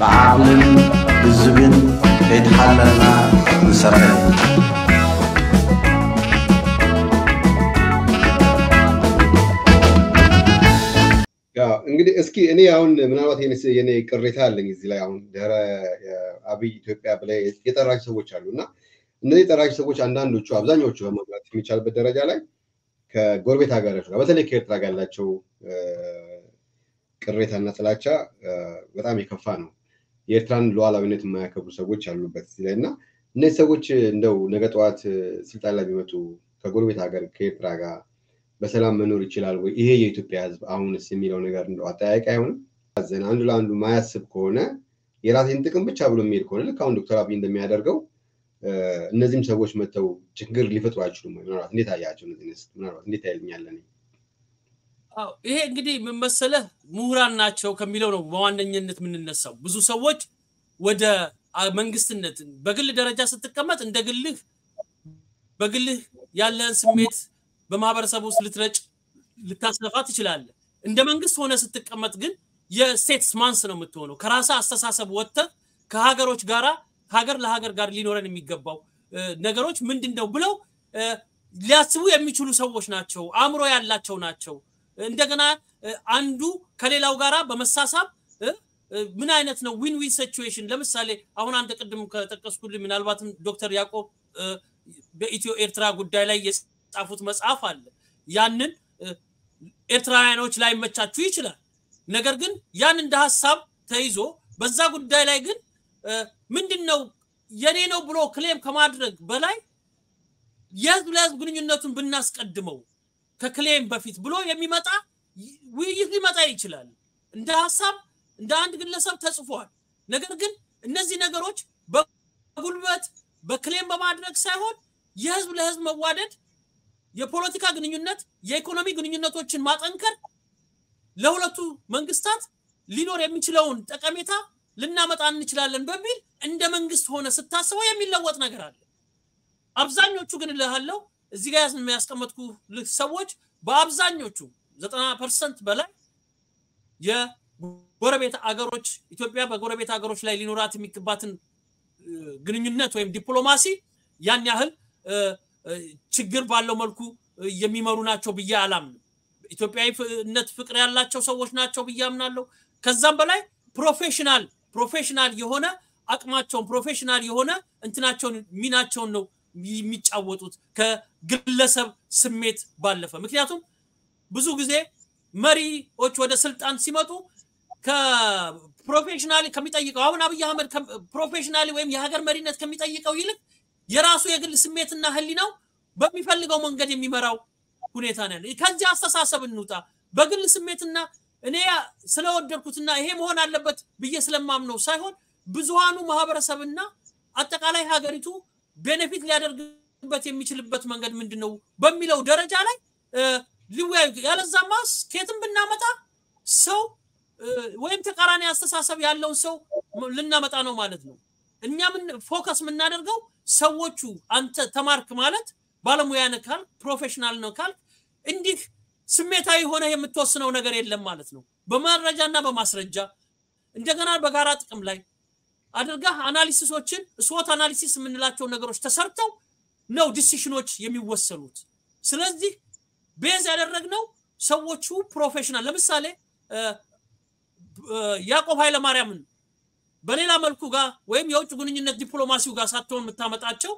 ብዓቕልን ብዝብን ከይተሓለልና ንሰርሕ እንግዲህ እስኪ እኔ አሁን ምናልባት የኔ ቅሬታ አለኝ እዚህ ላይ አሁን ድህረ አብይ ኢትዮጵያ ብላይ የጠራቸው ሰዎች አሉ እና እነዚህ የጠራቸው ሰዎች አንዳንዶቹ አብዛኛዎቹ በማምራት የሚቻልበት ደረጃ ላይ ከጎረቤት ሀገሮች ጋር በተለይ ከኤርትራ ጋር ያላቸው ቅሬታና ጥላቻ በጣም የከፋ ነው። የኤርትራን ሉዓላዊነት የማያከብሩ ሰዎች አሉበት እዚህ ላይ እና እነዚህ ሰዎች እንደው ነገ ጠዋት ስልጣን ላይ ቢመጡ ከጎረቤት ሀገር ከኤርትራ ጋር በሰላም መኖር ይችላል ወይ? ይሄ የኢትዮጵያ ሕዝብ አሁንስ የሚለው ነገር እንደው አጠያያቂ አይሆንም? ዘን አንዱ ለአንዱ ማያስብ ከሆነ የራሴን ጥቅም ብቻ ብሎ የሚሄድ ከሆነ ልክ አሁን ዶክተር አብይ እንደሚያደርገው እነዚህም ሰዎች መጥተው ችግር ሊፈጥሩ አይችሉም። ምናልባት እንዴት አያቸው? እነዚህ ምናልባት እንዴት ያይልኛለን? ይሄ እንግዲህ ምን መሰለህ ምሁራን ናቸው ከሚለው ነው በዋነኝነት የምንነሳው። ብዙ ሰዎች ወደ መንግስትነት በግል ደረጃ ስትቀመጥ እንደ ግልህ በግልህ ያለህን ስሜት በማህበረሰብ ውስጥ ልትረጭ ልታስነፋ ትችላለህ። እንደ መንግስት ሆነ ስትቀመጥ ግን የስቴትስ ማንስ ነው የምትሆነው። ከራሳ አስተሳሰብ ወጥተህ ከሀገሮች ጋራ ሀገር ለሀገር ጋር ሊኖረን የሚገባው ነገሮች ምንድን ነው ብለው ሊያስቡ የሚችሉ ሰዎች ናቸው። አእምሮ ያላቸው ናቸው። እንደገና አንዱ ከሌላው ጋራ በመሳሳብ ምን አይነት ነው ዊን ዊን ሲቹዌሽን። ለምሳሌ አሁን አንተ ቅድም ከጠቀስኩልህ ምናልባትም ዶክተር ያዕቆብ በኢትዮ ኤርትራ ጉዳይ ላይ የጻፉት መጽሐፍ አለ። ያንን ኤርትራውያኖች ላይ መቻችሁ ይችላል። ነገር ግን ያን እንደ ሀሳብ ተይዞ በዛ ጉዳይ ላይ ግን ምንድን ነው የኔ ነው ብሎ ክሌም ከማድረግ በላይ የህዝብ ለህዝብ ግንኙነቱን ብናስቀድመው ከክሌም በፊት ብሎ የሚመጣ ውይይት ሊመጣ ይችላል። እንደ ሀሳብ እንደ አንድ ግለሰብ ተጽፏል። ነገር ግን እነዚህ ነገሮች በጉልበት በክሌም በማድረግ ሳይሆን የህዝብ ለህዝብ መዋደድ፣ የፖለቲካ ግንኙነት፣ የኢኮኖሚ ግንኙነቶችን ማጠንከር ለሁለቱ መንግስታት ሊኖር የሚችለውን ጠቀሜታ ልናመጣ እንችላለን በሚል እንደ መንግስት ሆነ ስታስበው የሚለወጥ ነገር አለ። አብዛኞቹ ግን እልሃለሁ እዚህ ጋር የሚያስቀመጥኩ ሰዎች በአብዛኞቹ ዘጠና ፐርሰንት በላይ የጎረቤት አገሮች ኢትዮጵያ በጎረቤት አገሮች ላይ ሊኖራት የሚገባትን ግንኙነት ወይም ዲፕሎማሲ ያን ያህል ችግር ባለው መልኩ የሚመሩ ናቸው ብዬ አላምንም። ኢትዮጵያዊነት ፍቅር ያላቸው ሰዎች ናቸው ብዬ አምናለሁ። ከዛም በላይ ፕሮፌሽናል ፕሮፌሽናል የሆነ አቅማቸውን ፕሮፌሽናል የሆነ እንትናቸውን ሚናቸውን ነው የሚጫወቱት ከግለሰብ ስሜት ባለፈ። ምክንያቱም ብዙ ጊዜ መሪዎች ወደ ስልጣን ሲመጡ ከፕሮፌሽናሊ ከሚጠይቀው አሁን አብይ አህመድ ፕሮፌሽናሊ ወይም የሀገር መሪነት ከሚጠይቀው ይልቅ የራሱ የግል ስሜትና ህሊናው በሚፈልገው መንገድ የሚመራው ሁኔታ ነው ያለ። ከዚህ አስተሳሰብ እንውጣ። በግል ስሜትና እኔ ስለወደድኩትና ይሄ መሆን አለበት ብዬ ስለማምነው ሳይሆን ብዙሃኑ ማህበረሰብና አጠቃላይ ሀገሪቱ ቤኔፊት ሊያደርግበት የሚችልበት መንገድ ምንድን ነው በሚለው ደረጃ ላይ ሊወያዩ። ያለዛማ ከየትም ብናመጣ ሰው ወይም ተቃራኒ አስተሳሰብ ያለውን ሰው ልናመጣ ነው ማለት ነው። እኛ ምን ፎከስ የምናደርገው ሰዎቹ አንተ ተማርክ ማለት ባለሙያ ነህ ካልክ ፕሮፌሽናል ነው ካልክ እንዲህ ስሜታዊ ሆነ የምትወስነው ነገር የለም ማለት ነው። በመረጃና በማስረጃ እንደገና በጋራ ጥቅም ላይ አድርገህ አናሊሲሶችን ስዎት አናሊሲስ የምንላቸው ነገሮች ተሰርተው ነው ዲሲሽኖች የሚወሰኑት። ስለዚህ ቤዝ ያደረግነው ሰዎቹ ፕሮፌሽናል ለምሳሌ ያዕቆብ ኃይለማርያምን በሌላ መልኩ ጋር ወይም የውጭ ግንኙነት ዲፕሎማሲው ጋር ሳትሆን የምታመጣቸው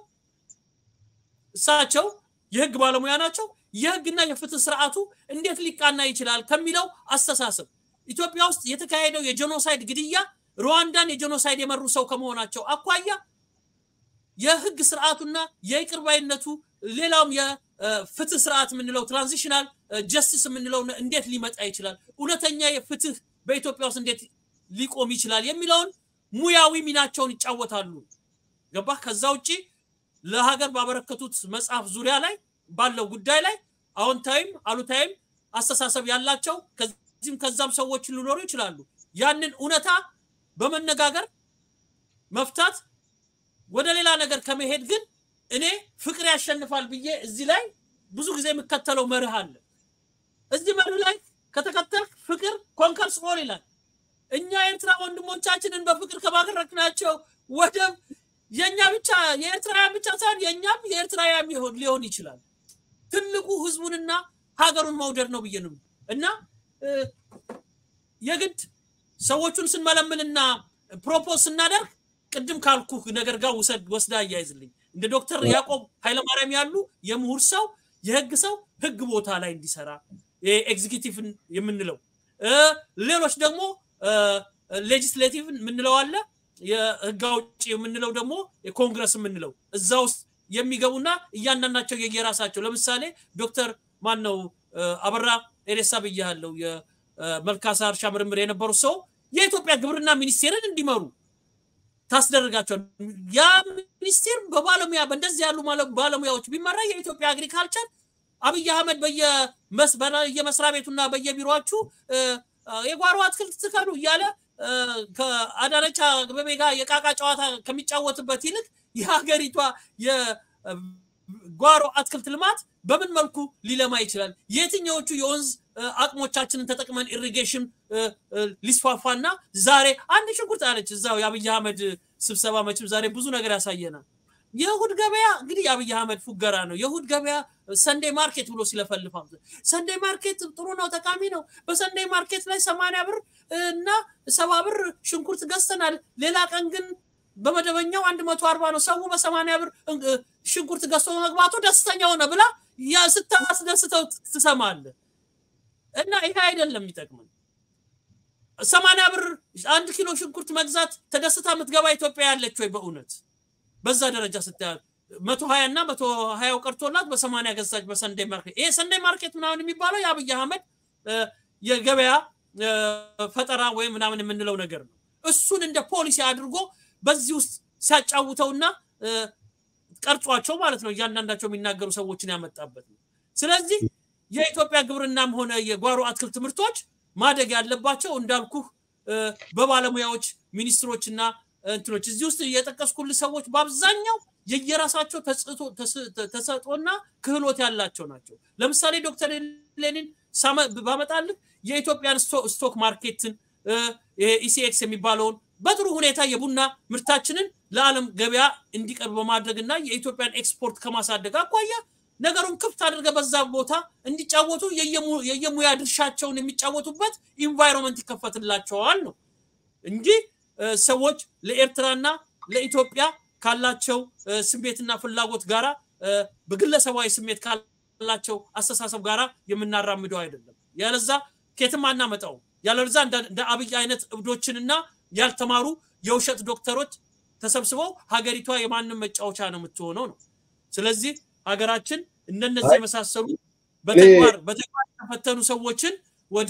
እሳቸው የህግ ባለሙያ ናቸው። የህግና የፍትህ ስርዓቱ እንዴት ሊቃና ይችላል ከሚለው አስተሳሰብ ኢትዮጵያ ውስጥ የተካሄደው የጄኖሳይድ ግድያ ሩዋንዳን የጄኖሳይድ የመሩ ሰው ከመሆናቸው አኳያ የህግ ስርዓቱና የይቅር ባይነቱ ሌላውም የፍትህ ስርዓት የምንለው ትራንዚሽናል ጀስቲስ የምንለው እንዴት ሊመጣ ይችላል፣ እውነተኛ የፍትህ በኢትዮጵያ ውስጥ እንዴት ሊቆም ይችላል የሚለውን ሙያዊ ሚናቸውን ይጫወታሉ። ገባህ? ከዛ ውጭ ለሀገር ባበረከቱት መጽሐፍ ዙሪያ ላይ ባለው ጉዳይ ላይ አዎንታዊም አሉታዊም አስተሳሰብ ያላቸው ከዚህም ከዛም ሰዎች ሊኖሩ ይችላሉ። ያንን እውነታ በመነጋገር መፍታት ወደ ሌላ ነገር ከመሄድ ግን እኔ ፍቅር ያሸንፋል ብዬ እዚህ ላይ ብዙ ጊዜ የምከተለው መርህ አለ። እዚህ መርህ ላይ ከተከተልክ ፍቅር ኮንከርስ ኦል ይላል። እኛ ኤርትራ ወንድሞቻችንን በፍቅር ከባረክናቸው ወደብ የእኛ ብቻ የኤርትራውያን ብቻ ሳይሆን የእኛም የኤርትራውያን ሊሆን ይችላል። ትልቁ ህዝቡንና ሀገሩን መውደድ ነው ብዬ ነው እና የግድ ሰዎቹን ስንመለምልና ፕሮፖዝ ስናደርግ ቅድም ካልኩ ነገር ጋር ውሰድ ወስዳ አያይዝልኝ እንደ ዶክተር ያዕቆብ ኃይለማርያም ያሉ የምሁር ሰው የህግ ሰው ህግ ቦታ ላይ እንዲሰራ ኤግዚኪቲቭ የምንለው ሌሎች ደግሞ ሌጂስሌቲቭ የምንለው አለ የህግ አውጪ የምንለው ደግሞ የኮንግረስ የምንለው እዛ ውስጥ የሚገቡና እያንዳንዳቸው የየራሳቸው ለምሳሌ ዶክተር ማን ነው አበራ ኤሬሳ ብያለው የመልካሳ እርሻ ምርምር የነበሩ ሰው የኢትዮጵያ ግብርና ሚኒስቴርን እንዲመሩ ታስደርጋቸዋል። ያ ሚኒስቴር በባለሙያ በእንደዚህ ያሉ ባለሙያዎች ቢመራ የኢትዮጵያ አግሪካልቸር አብይ አህመድ በየመስሪያ ቤቱና በየቢሮችሁ የጓሮ አትክልት ትከሉ እያለ ከአዳነች አቤቤ ጋር የቃቃ ጨዋታ ከሚጫወትበት ይልቅ የሀገሪቷ የጓሮ አትክልት ልማት በምን መልኩ ሊለማ ይችላል? የትኛዎቹ የወንዝ አቅሞቻችንን ተጠቅመን ኢሪጌሽን ሊስፋፋና ዛሬ አንድ ሽንኩርት አለች እዛው የአብይ አህመድ ስብሰባ መቼም ዛሬ ብዙ ነገር ያሳየናል። የእሁድ ገበያ እንግዲህ የአብይ አህመድ ፉገራ ነው። የእሁድ ገበያ ሰንዴ ማርኬት ብሎ ሲለፈልፍ ሰንዴ ማርኬት ጥሩ ነው፣ ጠቃሚ ነው። በሰንዴ ማርኬት ላይ ሰማንያ ብር እና ሰባ ብር ሽንኩርት ገዝተናል። ሌላ ቀን ግን በመደበኛው አንድ መቶ አርባ ነው። ሰው በሰማንያ ብር ሽንኩርት ገዝቶ መግባቱ ደስተኛ ሆነ ብላ ስታስደስተው ትሰማለህ። እና ይሄ አይደለም የሚጠቅመን። ሰማንያ ብር አንድ ኪሎ ሽንኩርት መግዛት ተደስታ የምትገባ ኢትዮጵያ ያለች ወይ? በእውነት በዛ ደረጃ ስታያል መቶ ሀያ እና መቶ ሀያው ቀርቶላት በሰማንያ ገዛች በሰንዴ ማርኬት። ይሄ ሰንዴ ማርኬት ምናምን የሚባለው የአብይ አህመድ የገበያ ፈጠራ ወይም ምናምን የምንለው ነገር ነው። እሱን እንደ ፖሊሲ አድርጎ በዚህ ውስጥ ሲያጫውተውና ቀርጿቸው ማለት ነው እያንዳንዳቸው የሚናገሩ ሰዎችን ያመጣበት ነው። ስለዚህ የኢትዮጵያ ግብርናም ሆነ የጓሮ አትክልት ምርቶች ማደግ ያለባቸው እንዳልኩህ በባለሙያዎች ሚኒስትሮችና እንትኖች እዚህ ውስጥ የጠቀስኩልህ ሰዎች በአብዛኛው የየራሳቸው ተሰጦና ክህሎት ያላቸው ናቸው። ለምሳሌ ዶክተር ሌኒን ባመጣልህ የኢትዮጵያን ስቶክ ማርኬትን ኢሲኤክስ የሚባለውን በጥሩ ሁኔታ የቡና ምርታችንን ለዓለም ገበያ እንዲቀርብ በማድረግ እና የኢትዮጵያን ኤክስፖርት ከማሳደግ አኳያ ነገሩን ክፍት አድርገ በዛ ቦታ እንዲጫወቱ የየሙያ ድርሻቸውን የሚጫወቱበት ኢንቫይሮንመንት ይከፈትላቸዋል ነው እንጂ ሰዎች ለኤርትራና ለኢትዮጵያ ካላቸው ስሜትና ፍላጎት ጋራ በግለሰባዊ ስሜት ካላቸው አስተሳሰብ ጋራ የምናራምደው አይደለም። ያለዛ ኬትም አናመጣው። ያለዛ እንደ አብይ አይነት እብዶችንና ያልተማሩ የውሸት ዶክተሮች ተሰብስበው ሀገሪቷ የማንም መጫወቻ ነው የምትሆነው ነው። ስለዚህ ሀገራችን እንደነዚህ የመሳሰሉ በተግባር በተግባር የተፈተኑ ሰዎችን ወደ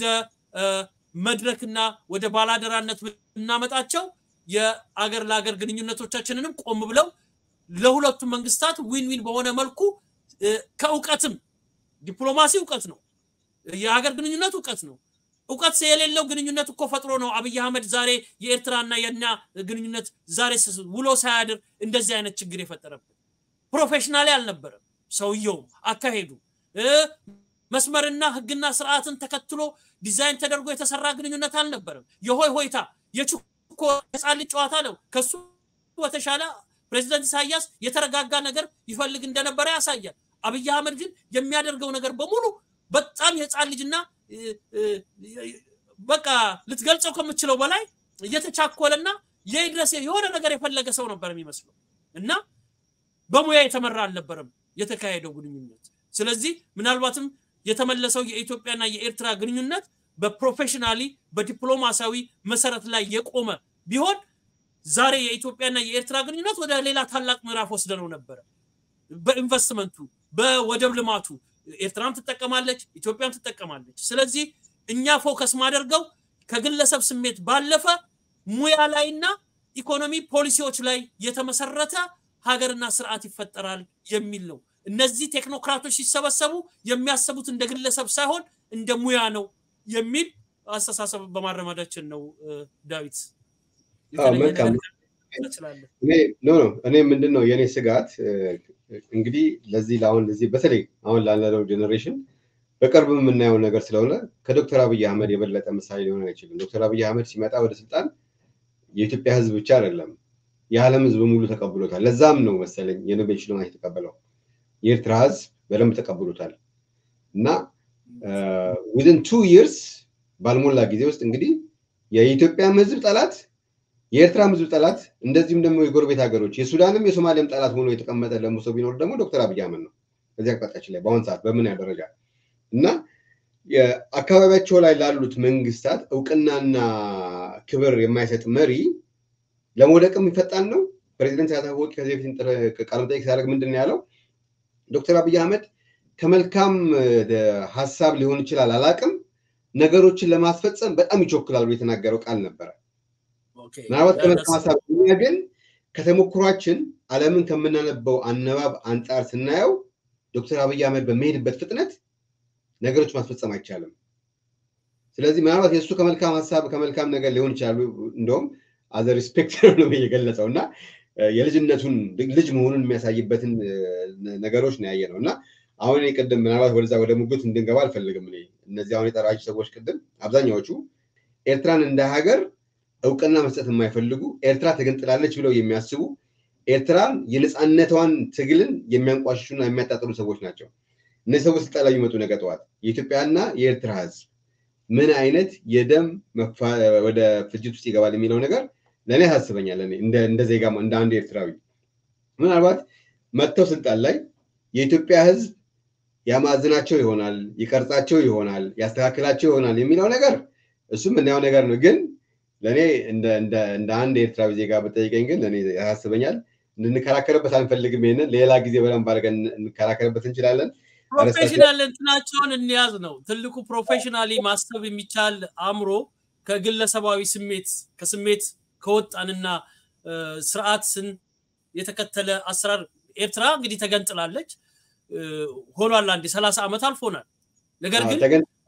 መድረክና ወደ ባላደራነት ብናመጣቸው የአገር ለአገር ግንኙነቶቻችንንም ቆም ብለው ለሁለቱም መንግስታት ዊን ዊን በሆነ መልኩ ከእውቀትም ዲፕሎማሲ እውቀት ነው፣ የሀገር ግንኙነት እውቀት ነው። እውቀት የሌለው ግንኙነት እኮ ፈጥሮ ነው አብይ አህመድ ዛሬ የኤርትራና የእኛ ግንኙነት ዛሬ ውሎ ሳያድር እንደዚህ አይነት ችግር የፈጠረብን። ፕሮፌሽናሊ አልነበረም ሰውየውም አካሄዱ መስመርና ህግና ስርዓትን ተከትሎ ዲዛይን ተደርጎ የተሰራ ግንኙነት አልነበረም። የሆይ ሆይታ የችኮ ህፃን ልጅ ጨዋታ ነው። ከሱ በተሻለ ፕሬዚደንት ኢሳያስ የተረጋጋ ነገር ይፈልግ እንደነበረ ያሳያል። አብይ አህመድ ግን የሚያደርገው ነገር በሙሉ በጣም የህፃን ልጅና በቃ ልትገልጸው ከምችለው በላይ እየተቻኮለና የድረስ የሆነ ነገር የፈለገ ሰው ነበር የሚመስለው እና በሙያ የተመራ አልነበረም የተካሄደው ግንኙነት። ስለዚህ ምናልባትም የተመለሰው የኢትዮጵያና የኤርትራ ግንኙነት በፕሮፌሽናሊ በዲፕሎማሲያዊ መሰረት ላይ የቆመ ቢሆን ዛሬ የኢትዮጵያና የኤርትራ ግንኙነት ወደ ሌላ ታላቅ ምዕራፍ ወስደነው ነበረ። በኢንቨስትመንቱ፣ በወደብ ልማቱ ኤርትራም ትጠቀማለች፣ ኢትዮጵያም ትጠቀማለች። ስለዚህ እኛ ፎከስ ማደርገው ከግለሰብ ስሜት ባለፈ ሙያ ላይና ኢኮኖሚ ፖሊሲዎች ላይ የተመሰረተ ሀገርና ስርዓት ይፈጠራል የሚል ነው። እነዚህ ቴክኖክራቶች ሲሰበሰቡ የሚያሰቡት እንደ ግለሰብ ሳይሆን እንደ ሙያ ነው የሚል አስተሳሰብ በማረማዳችን ነው። ዳዊት እኔ ምንድን ነው የእኔ ስጋት እንግዲህ ለዚህ ለአሁን ለዚህ በተለይ አሁን ላለነው ጀኔሬሽን በቅርብ የምናየው ነገር ስለሆነ ከዶክተር አብይ አህመድ የበለጠ ምሳሌ ሊሆን አይችልም። ዶክተር አብይ አህመድ ሲመጣ ወደ ስልጣን የኢትዮጵያ ህዝብ ብቻ አይደለም የዓለም ህዝብ ሙሉ ተቀብሎታል። ለዛም ነው መሰለኝ የኖቤል ሽልማት የተቀበለው። የኤርትራ ህዝብ በደንብ ተቀብሎታል እና ዊዝን ቱ ይርስ ባልሞላ ጊዜ ውስጥ እንግዲህ የኢትዮጵያም ህዝብ ጠላት የኤርትራም ህዝብ ጠላት እንደዚሁም ደግሞ የጎረቤት ሀገሮች የሱዳንም የሶማሊያም ጠላት ሆኖ የተቀመጠ ደግሞ ሰው ቢኖር ደግሞ ዶክተር አብይ አህመድ ነው። በዚህ አቅጣጫችን ላይ በአሁን ሰዓት በምን ያህል ደረጃ እና አካባቢያቸው ላይ ላሉት መንግስታት እውቅናና ክብር የማይሰጥ መሪ ለመውደቅም ይፈጣን ነው። ፕሬዚደንት ኢሳያስ አፈወርቂ ከዚህ በፊት ቃለ መጠይቅ ሲያደርግ ምንድን ነው ያለው? ዶክተር አብይ አህመድ ከመልካም ሀሳብ ሊሆን ይችላል አላቅም፣ ነገሮችን ለማስፈጸም በጣም ይቾክላሉ የተናገረው ቃል ነበረ። ምናልባት ከመልካም ሀሳብ እኛ ግን ከተሞክሯችን ዓለምን ከምናነበው አነባብ አንጻር ስናየው ዶክተር አብይ አህመድ በሚሄድበት ፍጥነት ነገሮች ማስፈጸም አይቻልም። ስለዚህ ምናልባት የእሱ ከመልካም ሀሳብ ከመልካም ነገር ሊሆን ይችላሉ እንደውም አዘ ሪስፔክት ነው የገለጸው እና የልጅነቱን ልጅ መሆኑን የሚያሳይበትን ነገሮች ነው ያየ ነው እና አሁን እኔ ቅድም ምናልባት ወደዛ ወደ ሙግት እንድንገባ አልፈልግም። እኔ እነዚህ አሁን የጠራችሁ ሰዎች ቅድም አብዛኛዎቹ ኤርትራን እንደ ሀገር እውቅና መስጠት የማይፈልጉ ኤርትራ ተገንጥላለች ብለው የሚያስቡ ኤርትራን የነፃነቷን ትግልን የሚያንቋሽሹና የሚያጣጥሉ ሰዎች ናቸው። እነዚህ ሰዎች ስልጣን ላይ የሚመጡ ነገ ጠዋት የኢትዮጵያና የኤርትራ ህዝብ ምን አይነት የደም ወደ ፍጅት ውስጥ ይገባል የሚለው ነገር ለእኔ ያሳስበኛል። እንደ ዜጋ እንደ አንድ ኤርትራዊ ምናልባት መጥተው ስልጣን ላይ የኢትዮጵያ ህዝብ ያማዝናቸው ይሆናል፣ ይቀርጻቸው ይሆናል፣ ያስተካክላቸው ይሆናል የሚለው ነገር እሱም እናየው ነገር ነው። ግን ለእኔ እንደ አንድ ኤርትራዊ ዜጋ በጠይቀኝ ግን ለእኔ ያሳስበኛል። እንድንከራከርበት አንፈልግም። ይሄንን ሌላ ጊዜ በደንብ አድርገን እንከራከርበት እንችላለን። ፕሮፌሽናል እንትናቸውን እንያዝ ነው ትልቁ። ፕሮፌሽናሊ ማሰብ የሚቻል አእምሮ ከግለሰባዊ ስሜት ከስሜት ከወጣንና ስርዓትን የተከተለ አሰራር ኤርትራ እንግዲህ ተገንጥላለች ሆኗል። አንዴ ሰላሳ ዓመት አልፎናል። ነገር ግን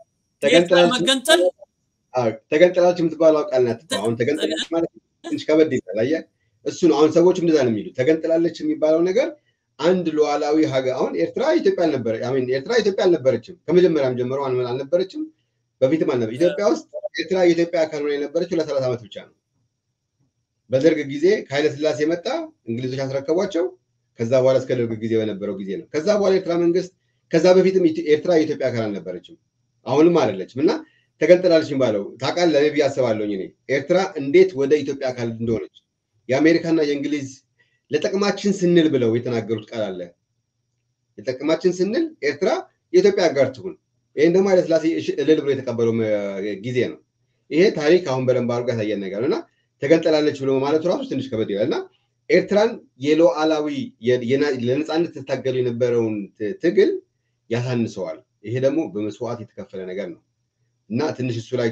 መገንጠል ተገንጥላለች የምትባለው ቃል ናት። አሁን ተገንጥላለች ማለት ትንሽ ከበድ ይላል። አየህ እሱ ነው አሁን ሰዎች እንደዛ ነው የሚሉት። ተገንጥላለች የሚባለው ነገር አንድ ሉዓላዊ ሀገር አሁን ኤርትራ ኢትዮጵያ አልነበረ ኤርትራ ኢትዮጵያ አልነበረችም። ከመጀመሪያም ጀምሮ አልነበረችም፣ በፊትም አልነበረ። ኢትዮጵያ ውስጥ ኤርትራ የኢትዮጵያ አካል ሆና የነበረችው ለሰላሳ ዓመት ብቻ ነው። በደርግ ጊዜ ከኃይለ ስላሴ መጣ፣ እንግሊዞች አስረከቧቸው። ከዛ በኋላ እስከ ደርግ ጊዜ በነበረው ጊዜ ነው። ከዛ በኋላ ኤርትራ መንግስት ከዛ በፊትም ኤርትራ የኢትዮጵያ አካል አልነበረችም፣ አሁንም አይደለችም። እና ተገንጥላለች የሚባለው ታውቃለህ፣ እኔ ብዬ አስባለሁኝ እኔ ኤርትራ እንዴት ወደ ኢትዮጵያ አካል እንደሆነች የአሜሪካና የእንግሊዝ ለጥቅማችን ስንል ብለው የተናገሩት ቃል አለ። ለጥቅማችን ስንል ኤርትራ የኢትዮጵያ አጋር ትሁን። ይህን ደግሞ ኃይለስላሴ እልል ብሎ የተቀበለው ጊዜ ነው። ይሄ ታሪክ አሁን በደንብ አድርጎ ያሳየን ነገር እና ተገንጠላለች ብሎ ማለቱ ራሱ ትንሽ ከበድ ይላል እና ኤርትራን የሉዓላዊ ለነፃነት ትታገሉ የነበረውን ትግል ያሳንሰዋል። ይሄ ደግሞ በመስዋዕት የተከፈለ ነገር ነው እና ትንሽ እሱ ላይ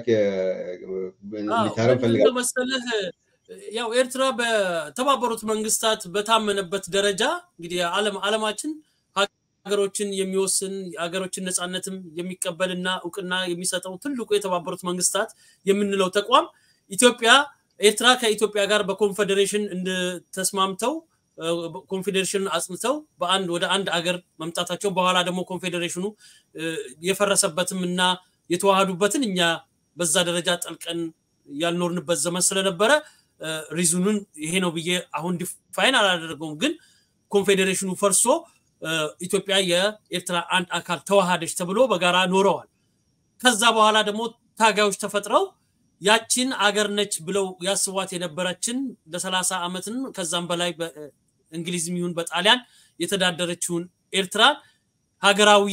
ሊታረም ፈልጋል መሰለህ ያው ኤርትራ በተባበሩት መንግስታት በታመነበት ደረጃ እንግዲህ ዓለም ዓለማችን ሀገሮችን የሚወስን ሀገሮችን ነፃነትም የሚቀበልና እውቅና የሚሰጠው ትልቁ የተባበሩት መንግስታት የምንለው ተቋም ኢትዮጵያ ኤርትራ ከኢትዮጵያ ጋር በኮንፌዴሬሽን እንድተስማምተው ኮንፌዴሬሽን አጽንተው በአንድ ወደ አንድ አገር መምጣታቸው በኋላ ደግሞ ኮንፌዴሬሽኑ የፈረሰበትም እና የተዋሃዱበትን እኛ በዛ ደረጃ ጠልቀን ያልኖርንበት ዘመን ስለነበረ ሪዙኑን ይሄ ነው ብዬ አሁን ዲፋይን አላደረገውም። ግን ኮንፌዴሬሽኑ ፈርሶ ኢትዮጵያ የኤርትራ አንድ አካል ተዋሃደች ተብሎ በጋራ ኖረዋል። ከዛ በኋላ ደግሞ ታጋዮች ተፈጥረው ያችን አገር ነች ብለው ያስቧት የነበረችን ለሰላሳ ዓመትን ከዛም በላይ በእንግሊዝም ይሁን በጣሊያን የተዳደረችውን ኤርትራ ሀገራዊ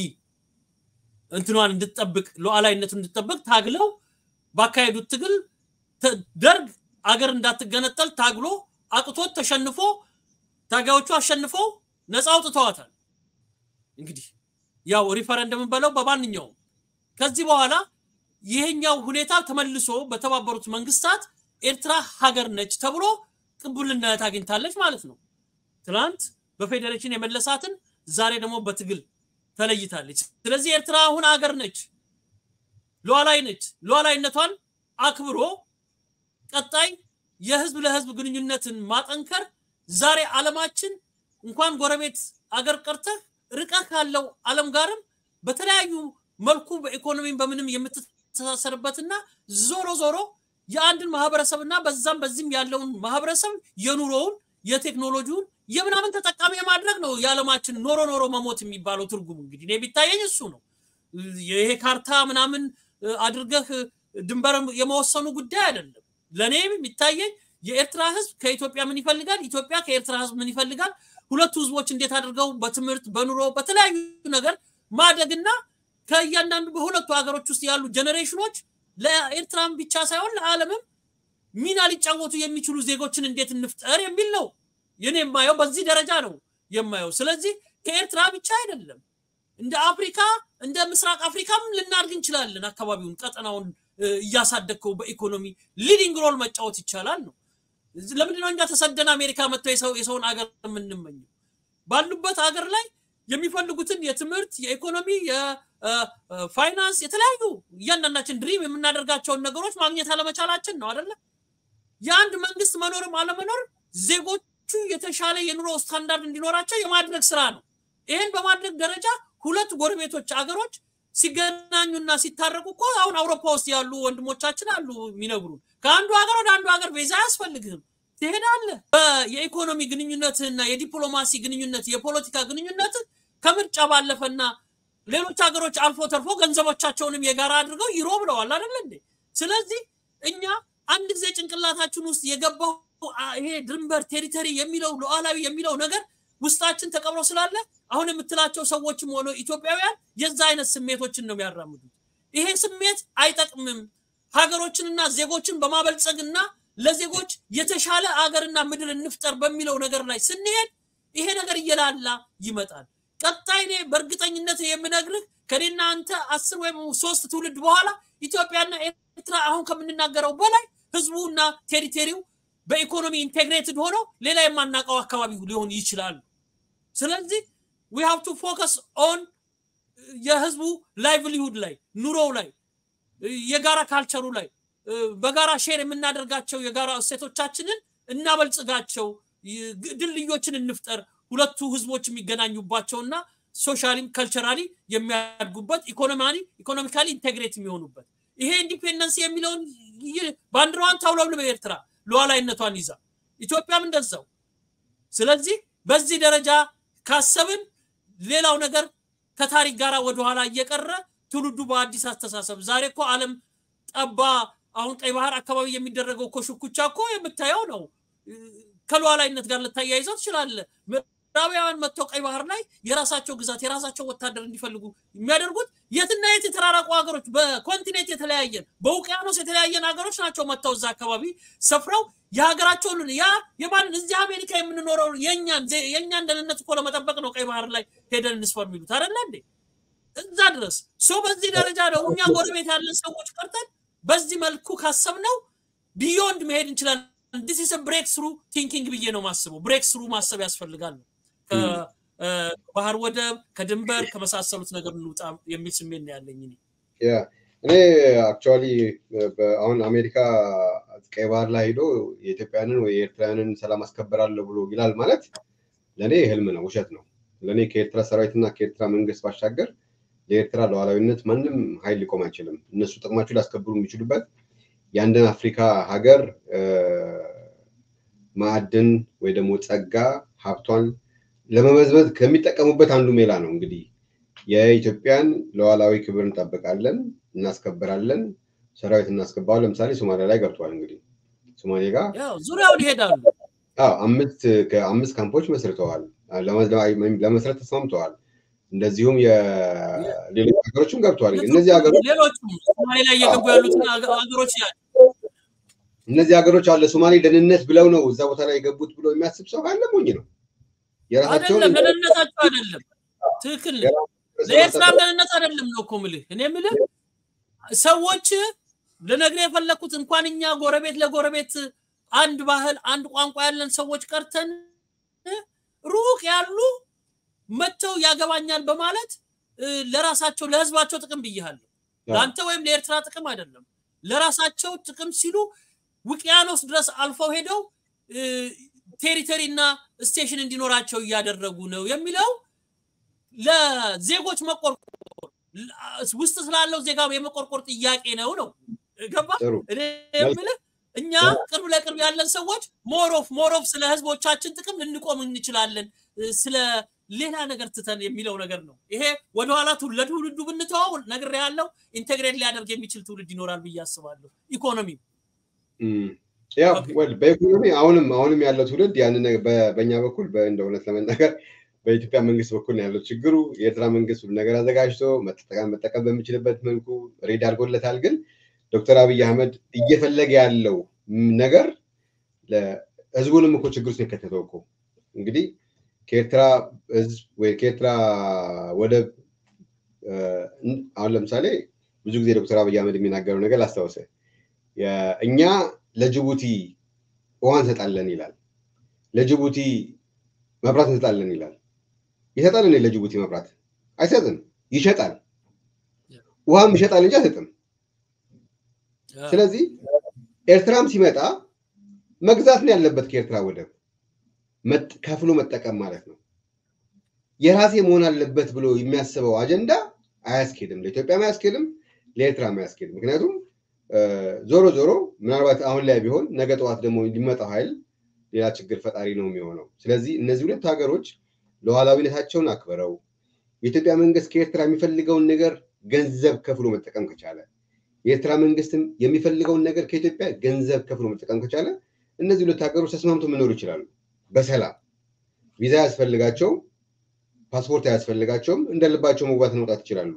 እንትኗን እንድትጠብቅ ሉዓላዊነቱን እንድትጠብቅ ታግለው ባካሄዱት ትግል ደርግ አገር እንዳትገነጠል ታግሎ አቅቶት ተሸንፎ ታጋዮቹ አሸንፈው ነፃ አውጥተዋታል። እንግዲህ ያው ሪፈረንደምን በለው በማንኛውም ከዚህ በኋላ ይሄኛው ሁኔታ ተመልሶ በተባበሩት መንግስታት ኤርትራ ሀገር ነች ተብሎ ቅቡልነት አግኝታለች ማለት ነው። ትናንት በፌዴሬሽን የመለሳትን ዛሬ ደግሞ በትግል ተለይታለች። ስለዚህ ኤርትራ አሁን ሀገር ነች፣ ሉዓላዊ ነች። ሉዓላዊነቷን አክብሮ ቀጣይ የህዝብ ለህዝብ ግንኙነትን ማጠንከር ዛሬ ዓለማችን እንኳን ጎረቤት አገር ቀርተህ ርቀህ ካለው ዓለም ጋርም በተለያዩ መልኩ በኢኮኖሚም በምንም የምትተሳሰርበትና ዞሮ ዞሮ የአንድን ማህበረሰብና በዛም በዚህም ያለውን ማህበረሰብ የኑሮውን የቴክኖሎጂውን የምናምን ተጠቃሚ የማድረግ ነው የዓለማችን ኖሮ ኖሮ መሞት የሚባለው ትርጉሙ እንግዲህ እኔ ቢታየኝ እሱ ነው። ይሄ ካርታ ምናምን አድርገህ ድንበር የመወሰኑ ጉዳይ አይደለም። ለእኔ የሚታየኝ የኤርትራ ህዝብ ከኢትዮጵያ ምን ይፈልጋል፣ ኢትዮጵያ ከኤርትራ ህዝብ ምን ይፈልጋል፣ ሁለቱ ህዝቦች እንዴት አድርገው በትምህርት በኑሮ በተለያዩ ነገር ማደግና ከእያንዳንዱ በሁለቱ ሀገሮች ውስጥ ያሉ ጀኔሬሽኖች ለኤርትራም ብቻ ሳይሆን ለዓለምም ሚና ሊጫወቱ የሚችሉ ዜጎችን እንዴት እንፍጠር የሚል ነው። ይህን የማየው በዚህ ደረጃ ነው የማየው። ስለዚህ ከኤርትራ ብቻ አይደለም እንደ አፍሪካ እንደ ምስራቅ አፍሪካም ልናድግ እንችላለን። አካባቢውን ቀጠናውን እያሳደግከው በኢኮኖሚ ሊዲንግ ሮል መጫወት ይቻላል ነው። ለምንድነው እኛ ተሰደን አሜሪካ መጥተው የሰውን አገር የምንመኘው? ባሉበት አገር ላይ የሚፈልጉትን የትምህርት፣ የኢኮኖሚ፣ የፋይናንስ የተለያዩ እያንዳንዳችን ድሪም የምናደርጋቸውን ነገሮች ማግኘት አለመቻላችን ነው አይደለ? የአንድ መንግስት መኖርም አለመኖር ዜጎቹ የተሻለ የኑሮ ስታንዳርድ እንዲኖራቸው የማድረግ ስራ ነው። ይህን በማድረግ ደረጃ ሁለት ጎረቤቶች አገሮች ሲገናኙና ሲታረቁ እኮ አሁን አውሮፓ ውስጥ ያሉ ወንድሞቻችን አሉ የሚነግሩ ከአንዱ ሀገር ወደ አንዱ ሀገር ቪዛ አያስፈልግህም፣ ትሄዳለህ። የኢኮኖሚ ግንኙነትና የዲፕሎማሲ ግንኙነት የፖለቲካ ግንኙነት ከምርጫ ባለፈና ሌሎች ሀገሮች አልፎ ተርፎ ገንዘቦቻቸውንም የጋራ አድርገው ይሮ ብለዋል አይደለ እንዴ? ስለዚህ እኛ አንድ ጊዜ ጭንቅላታችን ውስጥ የገባው ይሄ ድንበር ቴሪተሪ የሚለው ሉዓላዊ የሚለው ነገር ውስጣችን ተቀብሮ ስላለ አሁን የምትላቸው ሰዎችም ሆነ ኢትዮጵያውያን የዛ አይነት ስሜቶችን ነው የሚያራምዱት። ይሄ ስሜት አይጠቅምም። ሀገሮችንና ዜጎችን በማበልጸግና ለዜጎች የተሻለ አገርና ምድር እንፍጠር በሚለው ነገር ላይ ስንሄድ ይሄ ነገር እየላላ ይመጣል። ቀጣይ እኔ በእርግጠኝነት የምነግርህ ከኔና አንተ አስር ወይም ሶስት ትውልድ በኋላ ኢትዮጵያና ኤርትራ አሁን ከምንናገረው በላይ ህዝቡና ቴሪቴሪው በኢኮኖሚ ኢንቴግሬትድ ሆኖ ሌላ የማናውቀው አካባቢ ሊሆን ይችላሉ። ስለዚህ ዊ ሃቭ ቱ ፎከስ ኦን የህዝቡ ላይቭሊሁድ ላይ ኑሮው ላይ የጋራ ካልቸሩ ላይ በጋራ ሼር የምናደርጋቸው የጋራ እሴቶቻችንን እናበልጽጋቸው፣ ድልድዮችን እንፍጠር። ሁለቱ ህዝቦች የሚገናኙባቸውና ሶሻሊም ካልቸራሊ የሚያድጉበት ኢኮኖማሊ ኢኮኖሚካሊ ኢንቴግሬት የሚሆኑበት ይሄ ኢንዲፔንደንስ የሚለውን ባንዲራዋን ታውለብልብ ኤርትራ ሉዓላዊነቷን ይዛ ኢትዮጵያም እንደዛው። ስለዚህ በዚህ ደረጃ ካሰብን ሌላው ነገር ከታሪክ ጋር ወደኋላ እየቀረ ትውልዱ በአዲስ አስተሳሰብ ዛሬ እኮ ዓለም ጠባ። አሁን ቀይ ባህር አካባቢ የሚደረገው እኮ ሽኩቻ እኮ የምታየው ነው። ከሉዓላዊነት ጋር ልታያይዘው ትችላለህ። ምዕራባውያን መጥተው ቀይ ባህር ላይ የራሳቸው ግዛት የራሳቸው ወታደር እንዲፈልጉ የሚያደርጉት የትና የት የተራራቁ ሀገሮች በኮንቲኔንት የተለያየን በውቅያኖስ የተለያየን ሀገሮች ናቸው መጥተው እዛ አካባቢ ሰፍረው የሀገራቸውን ያ የማንን እዚህ አሜሪካ የምንኖረው የእኛን የእኛን ደህንነት እኮ ለመጠበቅ ነው ቀይ ባህር ላይ ሄደን እንስፈር የሚሉት አይደለ እንዴ? እዛ ድረስ ሰው በዚህ ደረጃ ነው እኛ ጎረቤት ያለን ሰዎች ቀርተን በዚህ መልኩ ካሰብነው ቢዮንድ መሄድ እንችላለን። ዲስ ኢስ ብሬክ ስሩ ቲንኪንግ ብዬ ነው ማስበው። ብሬክ ስሩ ማሰብ ያስፈልጋል። ከባህር ወደብ ከድንበር ከመሳሰሉት ነገር እንውጣ የሚል ስሜት ነው ያለኝ። እኔ አክቹዋሊ አሁን አሜሪካ ቀይ ባህር ላይ ሄዶ የኢትዮጵያንን ወይ የኤርትራውያንን ሰላም አስከበራለሁ ብሎ ይላል ማለት ለእኔ ህልም ነው፣ ውሸት ነው። ለእኔ ከኤርትራ ሰራዊትና ከኤርትራ መንግስት ባሻገር ለኤርትራ ሉዓላዊነት ማንም ኃይል ሊቆም አይችልም። እነሱ ጥቅማቸው ሊያስከብሩ የሚችሉበት የአንድን አፍሪካ ሀገር ማዕድን ወይ ደግሞ ጸጋ ሀብቷን ለመመዝመዝ ከሚጠቀሙበት አንዱ ሜላ ነው። እንግዲህ የኢትዮጵያን ሉዓላዊ ክብር እንጠብቃለን፣ እናስከብራለን፣ ሰራዊት እናስገባለን። ለምሳሌ ሶማሊያ ላይ ገብተዋል። እንግዲህ ሶማሌ ጋር ዙሪያውን ይሄዳሉ። አምስት አምስት ካምፖች መስርተዋል፣ ለመስረት ተስማምተዋል። እንደዚሁም የሌሎች ሀገሮችም ገብተዋል። እነዚህ ሀገሮች ሌሎቹም ሶማሌ ላይ እየገቡ ያሉትን ሀገሮች እነዚህ ሀገሮች አለ ሶማሌ ደህንነት ብለው ነው እዛ ቦታ ላይ የገቡት ብሎ የሚያስብ ሰው ካለ ሞኝ ነው። አይደለም ለደህንነታቸው አይደለም። ትክክል ነው። ለኤርትራም ደህንነት አይደለም ነው እኮ የምልህ። እኔ የምልህ ሰዎች ልነግርህ የፈለኩት እንኳን እኛ ጎረቤት ለጎረቤት አንድ ባህል አንድ ቋንቋ ያለን ሰዎች ቀርተን ሩቅ ያሉ መጥተው ያገባኛል በማለት ለራሳቸው ለህዝባቸው ጥቅም ብያለሁ። ለአንተ ወይም ለኤርትራ ጥቅም አይደለም። ለራሳቸው ጥቅም ሲሉ ውቅያኖስ ድረስ አልፈው ሄደው ቴሪተሪ እና ስቴሽን እንዲኖራቸው እያደረጉ ነው የሚለው ለዜጎች መቆርቆር ውስጥ ስላለው ዜጋ የመቆርቆር ጥያቄ ነው ነው ገባ ጥሩ እኔ የምልህ እኛ ቅርብ ለቅርብ ያለን ሰዎች ሞሮፍ ሞሮፍ ስለ ህዝቦቻችን ጥቅም ልንቆም እንችላለን ስለ ሌላ ነገር ትተን የሚለው ነገር ነው ይሄ ወደኋላ ለትውልዱ ብንተዋው ነገር ያለው ኢንቴግሬት ሊያደርግ የሚችል ትውልድ ይኖራል ብዬ አስባለሁ ኢኮኖሚ ያው በኢኮኖሚ አሁንም አሁንም ያለው ትውልድ ያንን በእኛ በኩል እንደ እውነት ለመናገር በኢትዮጵያ መንግስት በኩል ነው ያለው ችግሩ። የኤርትራ መንግስት ሁሉ ነገር አዘጋጅቶ መጠቀም በሚችልበት መልኩ ሬድ አድርጎለታል። ግን ዶክተር አብይ አህመድ እየፈለገ ያለው ነገር ህዝቡንም እኮ ችግር ውስጥ የከተተው እኮ እንግዲህ ከኤርትራ ህዝብ ወይ ከኤርትራ ወደብ አሁን ለምሳሌ ብዙ ጊዜ ዶክተር አብይ አህመድ የሚናገረው ነገር ላስታውሰ እኛ ለጅቡቲ ውሃ እንሰጣለን ይላል። ለጅቡቲ መብራት እንሰጣለን ይላል። ይሰጣል እኔ ለጅቡቲ መብራት አይሰጥም፣ ይሸጣል። ውሃም ይሸጣል እንጂ አይሰጥም። ስለዚህ ኤርትራም ሲመጣ መግዛት ነው ያለበት ከኤርትራ ወደብ ከፍሎ መጠቀም ማለት ነው። የራሴ መሆን አለበት ብሎ የሚያስበው አጀንዳ አያስኬድም፣ ለኢትዮጵያም አያስኬድም፣ ለኤርትራም አያስኬድም። ምክንያቱም ዞሮ ዞሮ ምናልባት አሁን ላይ ቢሆን ነገ ጠዋት ደግሞ እንዲመጣው ኃይል ሌላ ችግር ፈጣሪ ነው የሚሆነው። ስለዚህ እነዚህ ሁለት ሀገሮች ሉዓላዊነታቸውን አክብረው የኢትዮጵያ መንግስት ከኤርትራ የሚፈልገውን ነገር ገንዘብ ከፍሎ መጠቀም ከቻለ የኤርትራ መንግስትም የሚፈልገውን ነገር ከኢትዮጵያ ገንዘብ ከፍሎ መጠቀም ከቻለ እነዚህ ሁለት ሀገሮች ተስማምቶ መኖር ይችላሉ በሰላም ቪዛ ያስፈልጋቸውም ፓስፖርት አያስፈልጋቸውም እንደ ልባቸው መግባት መውጣት ይችላሉ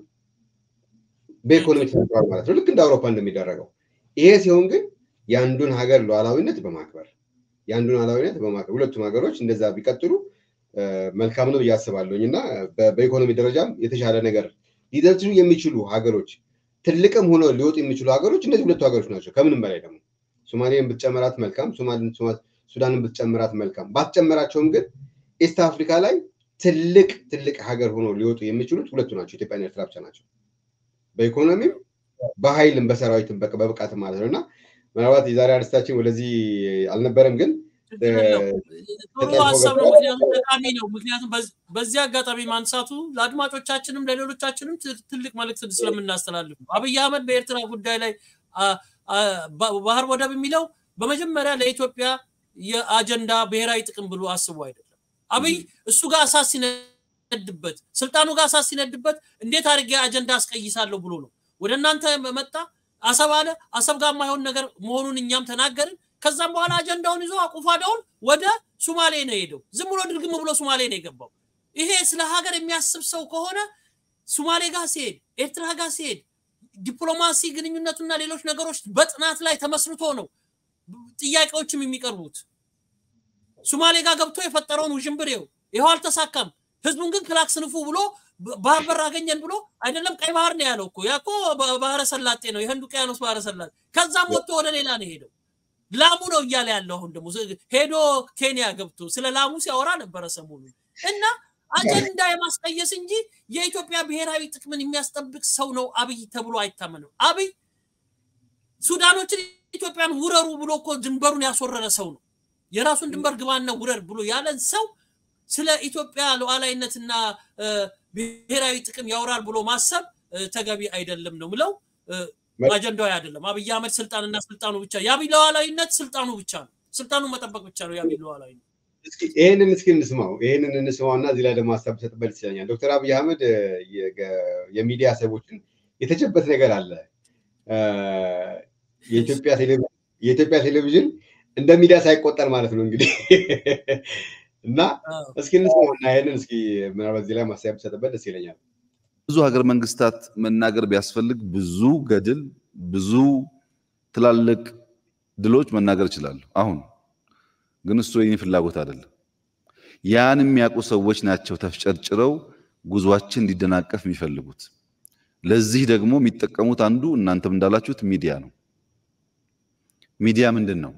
በኢኮኖሚ ተፈጥሯል ማለት ነው ልክ እንደ አውሮፓ እንደሚደረገው ይሄ ሲሆን ግን የአንዱን ሀገር ሉዓላዊነት በማክበር የአንዱን ሉዓላዊነት በማክበር ሁለቱም ሀገሮች እንደዛ ቢቀጥሉ መልካም ነው ብዬ አስባለሁኝ እና በኢኮኖሚ ደረጃም የተሻለ ነገር ሊደርሱ የሚችሉ ሀገሮች ትልቅም ሆነው ሊወጡ የሚችሉ ሀገሮች እነዚህ ሁለቱ ሀገሮች ናቸው ከምንም በላይ ደግሞ ሶማሌን ብትጨምራት መልካም ሱዳንን ብትጨምራት መልካም ባትጨምራቸውም ግን ኢስት አፍሪካ ላይ ትልቅ ትልቅ ሀገር ሆኖ ሊወጡ የሚችሉት ሁለቱ ናቸው ኢትዮጵያና ኤርትራ ብቻ ናቸው በኢኮኖሚም በሀይልም በሰራዊትም በብቃት ማለት ነው እና ምናልባት የዛሬ አርስታችን ወደዚህ አልነበረም ግን ጥሩ ሀሳብ ነው ምክንያቱም ጠቃሚ ነው ምክንያቱም በዚህ አጋጣሚ ማንሳቱ ለአድማጮቻችንም ለሌሎቻችንም ትልቅ መልእክት ስለምናስተላልፍ ነው አብይ አህመድ በኤርትራ ጉዳይ ላይ ባህር ወደብ የሚለው በመጀመሪያ ለኢትዮጵያ የአጀንዳ ብሔራዊ ጥቅም ብሎ አስቡ አይደለም አብይ እሱ ጋር እሳት ሲነድበት ስልጣኑ ጋር እሳት ሲነድበት እንዴት አድርጌ አጀንዳ አስቀይሳለሁ ብሎ ነው ወደ እናንተ መጣ አሰብ አለ አሰብ ጋር የማይሆን ነገር መሆኑን እኛም ተናገርን ከዛም በኋላ አጀንዳውን ይዞ አቁፋዳውን ወደ ሱማሌ ነው ሄደው ዝም ብሎ ድርግም ብሎ ሱማሌ ነው የገባው ይሄ ስለ ሀገር የሚያስብ ሰው ከሆነ ሱማሌ ጋር ሲሄድ ኤርትራ ጋር ሲሄድ ዲፕሎማሲ ግንኙነቱና ሌሎች ነገሮች በጥናት ላይ ተመስርቶ ነው ጥያቄዎችም የሚቀርቡት ሱማሌ ጋር ገብቶ የፈጠረውን ውዥንብሬው ይኸው አልተሳካም ህዝቡን ግን ክላክ ስንፉ ብሎ ባህር በር አገኘን ብሎ አይደለም ቀይ ባህር ነው ያለው እኮ ያ እኮ ባህረ ሰላጤ ነው የህንድ ውቅያኖስ ባህረ ሰላጤ ከዛም ወጥቶ ወደ ሌላ ነው ሄደው ላሙ ነው እያለ ያለው አሁን ደግሞ ሄዶ ኬንያ ገብቶ ስለ ላሙ ሲያወራ ነበረ ሰሞኑ እና አጀንዳ የማስቀየስ እንጂ የኢትዮጵያ ብሔራዊ ጥቅምን የሚያስጠብቅ ሰው ነው አብይ ተብሎ አይታመንም አብይ ሱዳኖችን ኢትዮጵያን ውረሩ ብሎ እኮ ድንበሩን ያስወረረ ሰው ነው የራሱን ድንበር ግባና ውረር ብሎ ያለን ሰው ስለ ኢትዮጵያ ሉዓላዊነትና ብሔራዊ ጥቅም ያወራል ብሎ ማሰብ ተገቢ አይደለም ነው ምለው አጀንዳው አይደለም አብይ አህመድ ስልጣንና ስልጣኑ ብቻ የአብይ ሉዓላዊነት ስልጣኑ ብቻ ነው ስልጣኑ መጠበቅ ብቻ ነው የአብይ ሉዓላዊነት ይህንን እስኪ እንስማው ይህንን እንስማው እና እዚህ ላይ ደግሞ ሀሳብ ሰጥበት ይችለኛል ዶክተር አብይ አህመድ የሚዲያ ሰዎችን የተቸበት ነገር አለ የኢትዮጵያ ቴሌቪዥን እንደ ሚዲያ ሳይቆጠር ማለት ነው እንግዲህ እና እስኪ እንስማው እና ይህንን እስኪ ምናልባት እዚህ ላይ ማሳያ ብሰጥበት ደስ ይለኛል ብዙ ሀገር መንግስታት መናገር ቢያስፈልግ ብዙ ገድል ብዙ ትላልቅ ድሎች መናገር ይችላሉ አሁን ግን እሱ የኔ ፍላጎት አይደለም ያን የሚያውቁ ሰዎች ናቸው ተፍጨርጭረው ጉዟችን እንዲደናቀፍ የሚፈልጉት ለዚህ ደግሞ የሚጠቀሙት አንዱ እናንተም እንዳላችሁት ሚዲያ ነው ሚዲያ ምንድን ነው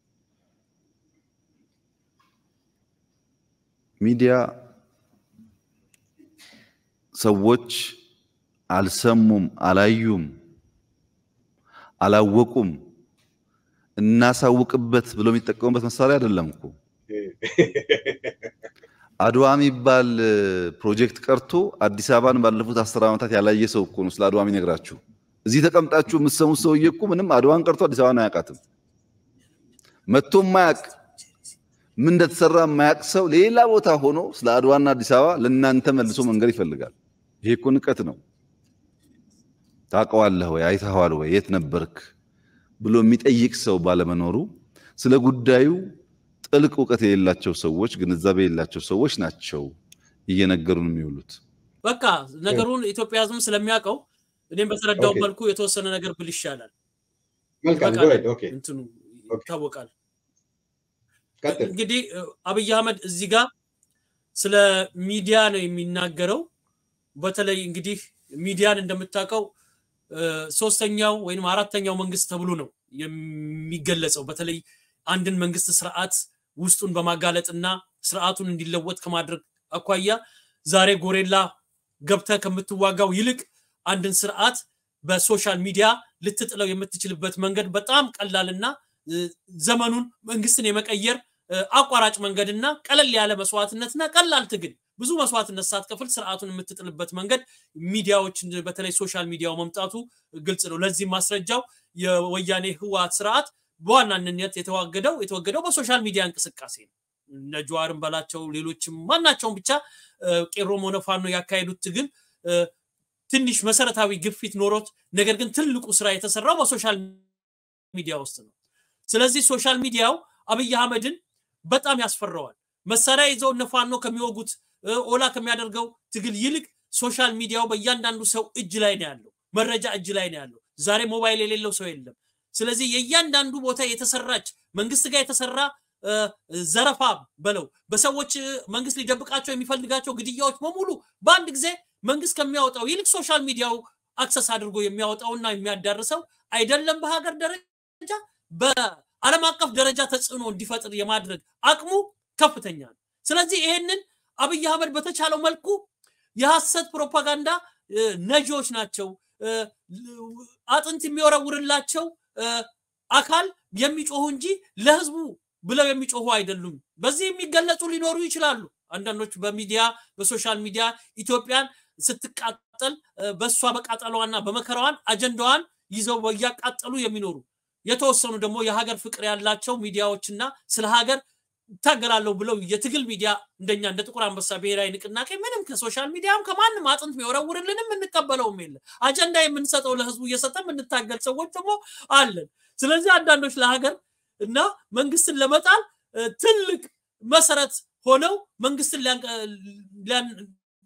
ሚዲያ ሰዎች አልሰሙም አላዩም አላወቁም እናሳውቅበት ብሎ የሚጠቀሙበት መሳሪያ አይደለም እኮ አድዋ የሚባል ፕሮጀክት ቀርቶ አዲስ አበባን ባለፉት አስር ዓመታት ያላየ ሰው እኮ ነው ስለ አድዋ የሚነግራችሁ። እዚህ ተቀምጣችሁ የምትሰሙት ሰውዬ እኮ ምንም አድዋን ቀርቶ አዲስ አበባን አያውቃትም። መጥቶ የማያውቅ ምን እንደተሰራ የማያውቅ ሰው ሌላ ቦታ ሆኖ ስለ አድዋና አዲስ አበባ ለእናንተ መልሶ መንገድ ይፈልጋል። ይሄ እኮ ንቀት ነው። ታውቀዋለህ ወይ አይተኸዋል ወይ የት ነበርክ ብሎ የሚጠይቅ ሰው ባለመኖሩ ስለ ጉዳዩ ጥልቅ እውቀት የሌላቸው ሰዎች፣ ግንዛቤ የሌላቸው ሰዎች ናቸው እየነገሩን የሚውሉት። በቃ ነገሩን ኢትዮጵያ ሕዝብም ስለሚያውቀው እኔም በተረዳው ኦኬ። መልኩ የተወሰነ ነገር ብል ይሻላል። መልካም በቃ go ahead። ኦኬ እንትኑ ኦኬ። ይታወቃል። ቀጥል። እንግዲህ እ፣ አብይ አህመድ እዚህ ጋር ስለ ሚዲያ ነው የሚናገረው። በተለይ እንግዲህ ሚዲያን እንደምታውቀው እ፣ ሶስተኛው ወይም አራተኛው መንግስት ተብሎ ነው የሚገለጸው። በተለይ አንድን መንግስት ስርዓት ውስጡን በማጋለጥና ስርዓቱን እንዲለወጥ ከማድረግ አኳያ ዛሬ ጎሬላ ገብተህ ከምትዋጋው ይልቅ አንድን ስርዓት በሶሻል ሚዲያ ልትጥለው የምትችልበት መንገድ በጣም ቀላልና እ፣ ዘመኑን መንግስትን የመቀየር እ፣ አቋራጭ መንገድና ቀለል ያለ መስዋዕትነትና ቀላል ትግል ብዙ መስዋዕትነት ሳትከፍል ስርዓቱን የምትጥልበት መንገድ ሚዲያዎች በተለይ ሶሻል ሚዲያው መምጣቱ ግልጽ ነው። ለዚህ ማስረጃው የወያኔ ህወሓት ስርዓት በዋናነት የተዋገደው የተወገደው በሶሻል ሚዲያ እንቅስቃሴ ነው። እነ ጀዋርን በላቸው ሌሎችም ማናቸውም ብቻ እ፣ ቄሮም ሆነ ፋኖ ያካሄዱት ትግል እ፣ ትንሽ መሰረታዊ ግፊት ኖሮት ነገር ግን ትልቁ ስራ የተሰራው በሶሻል ሚዲያ ውስጥ ነው። ስለዚህ ሶሻል ሚዲያው አብይ አህመድን በጣም ያስፈራዋል። መሳሪያ ይዘው እነ ፋኖ ከሚወጉት እ፣ ኦላ ከሚያደርገው ትግል ይልቅ ሶሻል ሚዲያው በእያንዳንዱ ሰው እጅ ላይ ነው ያለው፣ መረጃ እጅ ላይ ነው ያለው። ዛሬ ሞባይል የሌለው ሰው የለም። ስለዚህ የእያንዳንዱ ቦታ የተሰራች መንግስት ጋር የተሰራ እ፣ ዘረፋ በለው በሰዎች እ፣ መንግስት ሊደብቃቸው የሚፈልጋቸው ግድያዎች በሙሉ በአንድ ጊዜ መንግስት ከሚያወጣው ይልቅ ሶሻል ሚዲያው አክሰስ አድርጎ የሚያወጣውና የሚያዳርሰው አይደለም በሀገር ደረጃ በዓለም አቀፍ ደረጃ ተጽዕኖ እንዲፈጥር የማድረግ አቅሙ ከፍተኛ ነው። ስለዚህ ይሄንን አብይ አህመድ በተቻለው መልኩ የሐሰት ፕሮፓጋንዳ እ፣ ነጂዎች ናቸው እ፣ አጥንት የሚወረውርላቸው እ፣ አካል የሚጮሁ እንጂ ለህዝቡ ብለው የሚጮሁ አይደሉም። በዚህ የሚገለጹ ሊኖሩ ይችላሉ። አንዳንዶች በሚዲያ በሶሻል ሚዲያ ኢትዮጵያን ስትቃጠል እ፣ በእሷ በቃጠሏና በመከራዋን አጀንዳዋን ይዘው እያቃጠሉ የሚኖሩ የተወሰኑ ደግሞ የሀገር ፍቅር ያላቸው ሚዲያዎችና ስለ ሀገር ይታገላለሁ ብለው የትግል ሚዲያ እንደኛ እንደ ጥቁር አንበሳ ብሔራዊ ንቅናቄ ምንም ከሶሻል ሚዲያም ከማንም አጥንት የሚወረውርልንም እንቀበለውም የለ አጀንዳ የምንሰጠው ለህዝቡ እየሰጠ የምንታገል ሰዎች ደግሞ አለን። ስለዚህ አንዳንዶች ለሀገር እና መንግስትን ለመጣል እ፣ ትልቅ መሰረት ሆነው መንግስትን ሊያንቀ- ሊያን-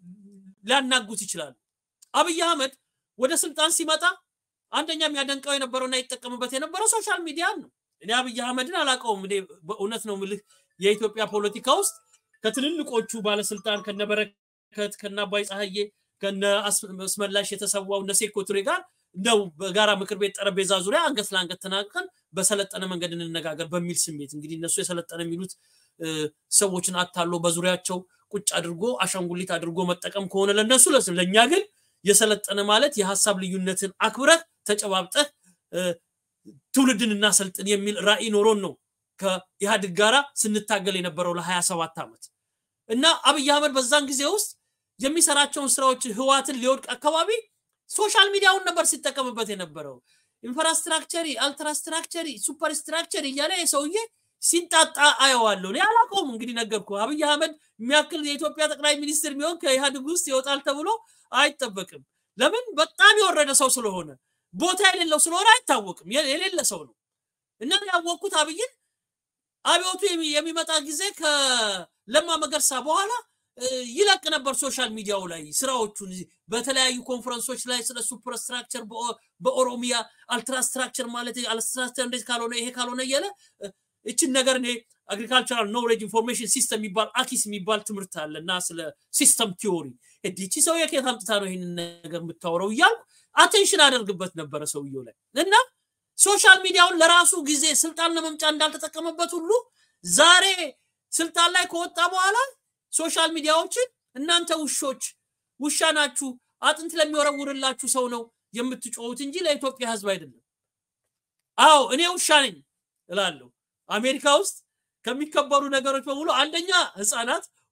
ሊያናጉት ይችላሉ። አብይ አህመድ ወደ ስልጣን ሲመጣ አንደኛ የሚያደንቀው የነበረውና ይጠቀምበት የነበረው ሶሻል ሚዲያን ነው። እኔ አብይ አህመድን አላውቀውም። እኔ በእውነት ነው ምልህ የኢትዮጵያ ፖለቲካ ውስጥ ከትልልቆቹ ባለስልጣን ከነበረከት ከነ አባይ ፀሐዬ ከነ አስ- አስመላሽ የተሰዋው እነ ሴኮ ቱሬ ጋር እንደው በጋራ ምክር ቤት ጠረጴዛ ዙሪያ አንገት ለአንገት ተናግረን በሰለጠነ መንገድ እንነጋገር በሚል ስሜት እንግዲህ እነሱ የሰለጠነ የሚሉት እ፣ ሰዎችን አታሎ በዙሪያቸው ቁጭ አድርጎ አሻንጉሊት አድርጎ መጠቀም ከሆነ ለነሱ ለስ ለእኛ ግን የሰለጠነ ማለት የሀሳብ ልዩነትን አክብረህ ተጨባብጠህ እ፣ ትውልድን እናሰልጥን የሚል ራዕይ ኖሮን ነው ከኢህአዴግ ጋራ ስንታገል የነበረው ለሀያ ሰባት ዓመት እና አብይ አህመድ በዛን ጊዜ ውስጥ የሚሰራቸውን ስራዎች ህዋትን ሊወድቅ አካባቢ ሶሻል ሚዲያውን ነበር ሲጠቀምበት የነበረው። ኢንፍራስትራክቸሪ፣ አልትራስትራክቸሪ፣ ሱፐር ስትራክቸሪ እያለ የሰውዬ ሲንጣጣ አየዋለሁ። እኔ አላውቀውም። እንግዲህ ነገርኩ። አብይ አህመድ የሚያክል የኢትዮጵያ ጠቅላይ ሚኒስትር የሚሆን ከኢህአዴግ ውስጥ ይወጣል ተብሎ አይጠበቅም። ለምን? በጣም የወረደ ሰው ስለሆነ ቦታ የሌለው ስለሆነ አይታወቅም። የ- የሌለ ሰው ነው እና ያወቅኩት አብይን አብዮቱ የሚ- የሚመጣ ጊዜ ከለማ መገርሳ በኋላ እ፣ ይለቅ ነበር ሶሻል ሚዲያው ላይ ስራዎቹን በተለያዩ ኮንፈረንሶች ላይ ስለ ሱፐር ስትራክቸር በኦሮሚያ አልትራስትራክቸር ማለት አልትራስትራክቸር እንደዚህ ካልሆነ ይሄ ካልሆነ እያለ እ፣ እችን ነገር እኔ አግሪካልቸራል ኖሌጅ ኢንፎርሜሽን ሲስተም የሚባል አኪስ የሚባል ትምህርት አለ እና ስለ ሲስተም ቲዮሪ እዲቺ ሰው የከየት አምጥታ ነው ይህንን ነገር የምታወረው እያልኩ አቴንሽን አደርግበት ነበረ ሰውየው ላይ እና ሶሻል ሚዲያውን ለራሱ ጊዜ ስልጣን ለመምጫ እንዳልተጠቀመበት ሁሉ ዛሬ ስልጣን ላይ ከወጣ በኋላ ሶሻል ሚዲያዎችን እናንተ ውሾች ውሻ ናችሁ፣ አጥንት ለሚወረውርላችሁ ሰው ነው የምትጮሁት እንጂ ለኢትዮጵያ ሕዝብ አይደለም። አዎ እኔ ውሻ ነኝ እላለሁ። አሜሪካ ውስጥ ከሚከበሩ ነገሮች በሙሉ አንደኛ ህፃናት፣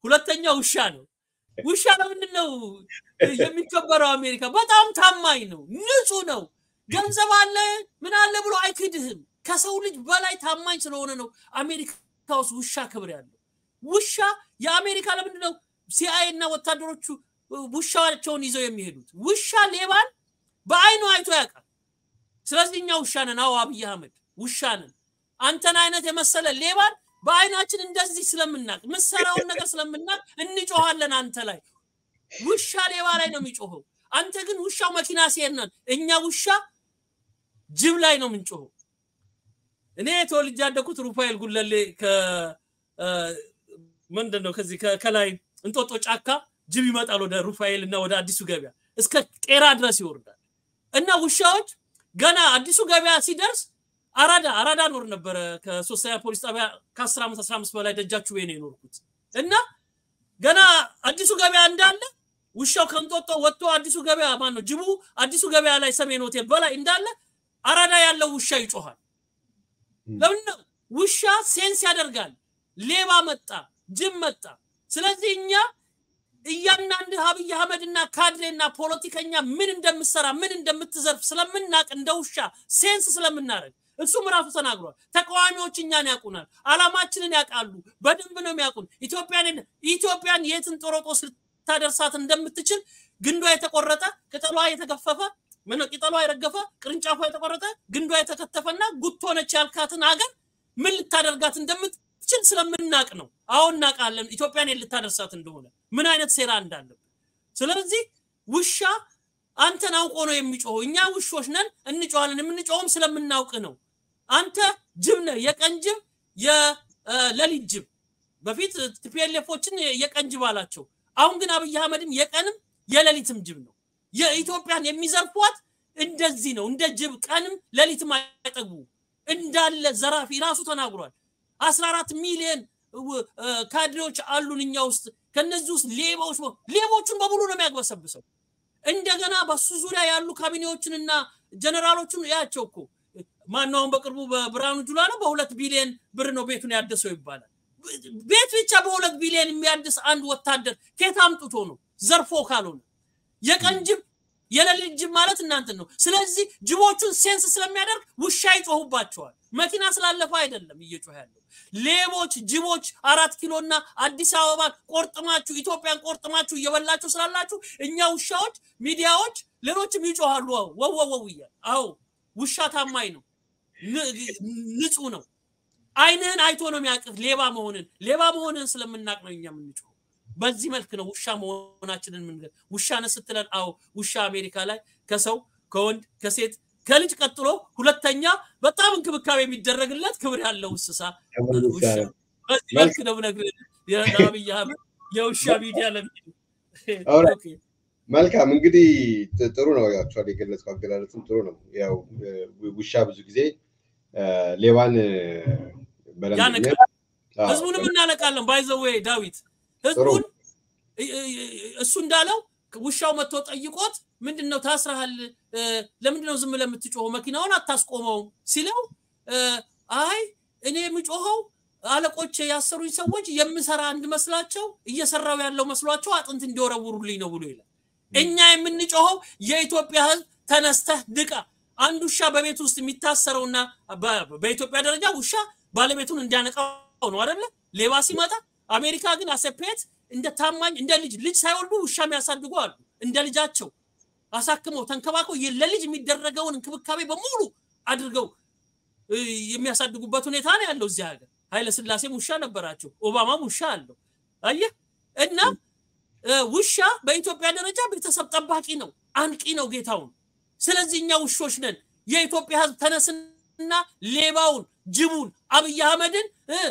ሁለተኛ ውሻ ነው። ውሻ ለምንድን ነው የሚከበረው? አሜሪካ በጣም ታማኝ ነው፣ ንጹህ ነው፣ ገንዘብ አለ ምን አለ ብሎ አይክድህም። ከሰው ልጅ በላይ ታማኝ ስለሆነ ነው አሜሪካ ውስጥ ውሻ ክብር ያለው። ውሻ የአሜሪካ ለምንድን ነው ሲአይኤ እና ወታደሮቹ ውሻቸውን ይዘው የሚሄዱት? ውሻ ሌባን በአይኑ አይቶ ያውቃል። ስለዚህ እኛ ውሻ ነን። አዎ አብይ አህመድ ውሻ ነን። አንተን አይነት የመሰለ ሌባን በአይናችን እንደዚህ ስለምናቅ ምሰራውን ነገር ስለምናቅ እንጮኋለን አንተ ላይ። ውሻ ሌባ ላይ ነው የሚጮኸው። አንተ ግን ውሻው መኪና ሲሄድ ነን። እኛ ውሻ ጅብ ላይ ነው የምንጮኸው። እኔ ተወልጄ ያደኩት ሩፋኤል ጉለሌ ምንድን ነው ከዚህ ከላይ እንጦጦ ጫካ ጅብ ይመጣል ወደ ሩፋኤል እና ወደ አዲሱ ገበያ እስከ ቄራ ድረስ ይወርዳል። እና ውሻዎች ገና አዲሱ ገበያ ሲደርስ አራዳ አራዳ ኖር ነበረ። ከሶስተኛ ፖሊስ ጣቢያ ከአስር ዓመት አስራ አምስት በላይ ደጃችሁ ነው የኖርኩት እና ገና አዲሱ ገበያ እንዳለ ውሻው ከእንጦጦ ወጥቶ አዲሱ ገበያ ማን ነው ጅቡ አዲሱ ገበያ ላይ ሰሜን ሆቴል በላይ እንዳለ አራዳ ያለው ውሻ ይጮኋል። ለምን ነው ውሻ ሴንስ ያደርጋል። ሌባ መጣ፣ ጅብ መጣ። ስለዚህ እኛ እያንዳንድ አብይ አህመድና ካድሬና ፖለቲከኛ ምን እንደምትሰራ ምን እንደምትዘርፍ ስለምናቅ እንደ ውሻ ሴንስ ስለምናደርግ እሱም ራሱ ተናግሯል። ተቃዋሚዎች እኛን ያውቁናል፣ አላማችንን ያውቃሉ፣ በደንብ ነው የሚያውቁን። ኢትዮጵያን ኢትዮጵያን የትን ጦሮጦስ ልታደርሳት እንደምትችል ግንዷ የተቆረጠ ቅጠሏ የተገፈፈ ቅጠሏ የረገፈ ቅርንጫፏ የተቆረጠ ግንዷ የተከተፈና ጉቶ ነች ያልካትን ሀገር ምን ልታደርጋት እንደምትችል ስለምናቅ ነው። አሁን እናውቃለን ኢትዮጵያን ልታደርሳት እንደሆነ ምን አይነት ሴራ እንዳለብን። ስለዚህ ውሻ አንተን አውቆ ነው የሚጮኸው። እኛ ውሾች ነን፣ እንጮኋለን። የምንጮኸውም ስለምናውቅ ነው። አንተ ጅብ ነህ፣ የቀን ጅብ፣ የሌሊት ጅብ። በፊት ቲፒኤልኤፎችን የቀን ጅብ አላቸው። አሁን ግን አብይ አህመድም የቀንም የሌሊትም ጅብ ነው። የኢትዮጵያን የሚዘርፏት እንደዚህ ነው። እንደ ጅብ ቀንም ሌሊትም አይጠግቡ እንዳለ ዘራፊ ራሱ ተናግሯል። አስራ አራት ሚሊዮን ካድሬዎች አሉን እኛ ውስጥ ከነዚህ ውስጥ ሌባዎች ሌቦቹን በሙሉ ነው የሚያግበሰብሰው። እንደገና በሱ ዙሪያ ያሉ ካቢኔዎችንና ጀነራሎችን ያቸው እኮ ማነው አሁን በቅርቡ በብርሃኑ ጁላ ነው በሁለት ቢሊዮን ብር ነው ቤቱን ያደሰው ይባላል። ቤት ብቻ በሁለት ቢሊዮን የሚያድስ አንድ ወታደር ከየት አምጥቶ ነው? ዘርፎ ካልሆነ የቀን ጅብ የሌሊት ጅብ ማለት እናንተን ነው። ስለዚህ ጅቦቹን ሴንስ ስለሚያደርግ ውሻ ይጮሁባቸዋል። መኪና ስላለፈ አይደለም እየጮኸ ያለው። ሌቦች ጅቦች አራት ኪሎና አዲስ አበባን ቆርጥማችሁ ኢትዮጵያን ቆርጥማችሁ እየበላችሁ ስላላችሁ እኛ ውሻዎች፣ ሚዲያዎች፣ ሌሎችም ይጮሃሉ። ወወወው እያል አዎ ውሻ ታማኝ ነው፣ ንጹህ ነው። አይንህን አይቶ ነው የሚያውቅህ ሌባ መሆንን። ሌባ መሆንን ስለምናቅ ነው እኛ የምንጮኸው። በዚህ መልክ ነው ውሻ መሆናችንን ምን ውሻ ነህ ስትለን፣ አዎ ውሻ አሜሪካ ላይ ከሰው ከወንድ ከሴት ከልጅ ቀጥሎ ሁለተኛ በጣም እንክብካቤ የሚደረግለት ክብር ያለው እንስሳ ውሻ። በዚህ መልክ ነው ብነግርህ የአብይ አህመድ የውሻ ሚዲያ ለሚሉ መልካም እንግዲህ ጥሩ ነው። ያቸዋል የገለጽከው አገላለጽም ጥሩ ነው። ያው ውሻ ብዙ ጊዜ ሌባን ያነቃል። ህዝቡንም እናነቃለን። ባይዘዌ ዳዊት ህዝቡን እሱ እንዳለው ውሻው መጥቶ ጠይቆት ምንድን ነው ታስረሃል፣ ለምንድን ነው ዝም ለምትጮኸው መኪናውን አታስቆመውም ሲለው አይ እኔ የምጮኸው አለቆች ያሰሩኝ ሰዎች የምሰራ እንድመስላቸው እየሰራው ያለው መስሏቸው አጥንት እንዲወረውሩልኝ ነው ብሎ ይላል። እኛ የምንጮኸው የኢትዮጵያ ህዝብ ተነስተህ ንቃ። አንድ ውሻ በቤት ውስጥ የሚታሰረውና በኢትዮጵያ ደረጃ ውሻ ባለቤቱን እንዲያነቃው ነው አደለ? ሌባ ሲመጣ አሜሪካ ግን አሰፔት እንደ ታማኝ እንደ ልጅ ልጅ ሳይወልዱ ውሻ የሚያሳድጉ አሉ። እንደ ልጃቸው አሳክመው ተንከባክበው ለልጅ የሚደረገውን እንክብካቤ በሙሉ አድርገው የሚያሳድጉበት ሁኔታ ነው ያለው እዚህ ሀገር። ኃይለ ስላሴም ውሻ ነበራቸው፣ ኦባማም ውሻ አለው። አየህ እና ውሻ በኢትዮጵያ ደረጃ ቤተሰብ ጠባቂ ነው፣ አንቂ ነው ጌታውን። ስለዚህ እኛ ውሾች ነን። የኢትዮጵያ ህዝብ ተነስና ሌባውን፣ ጅቡን፣ አብይ አህመድን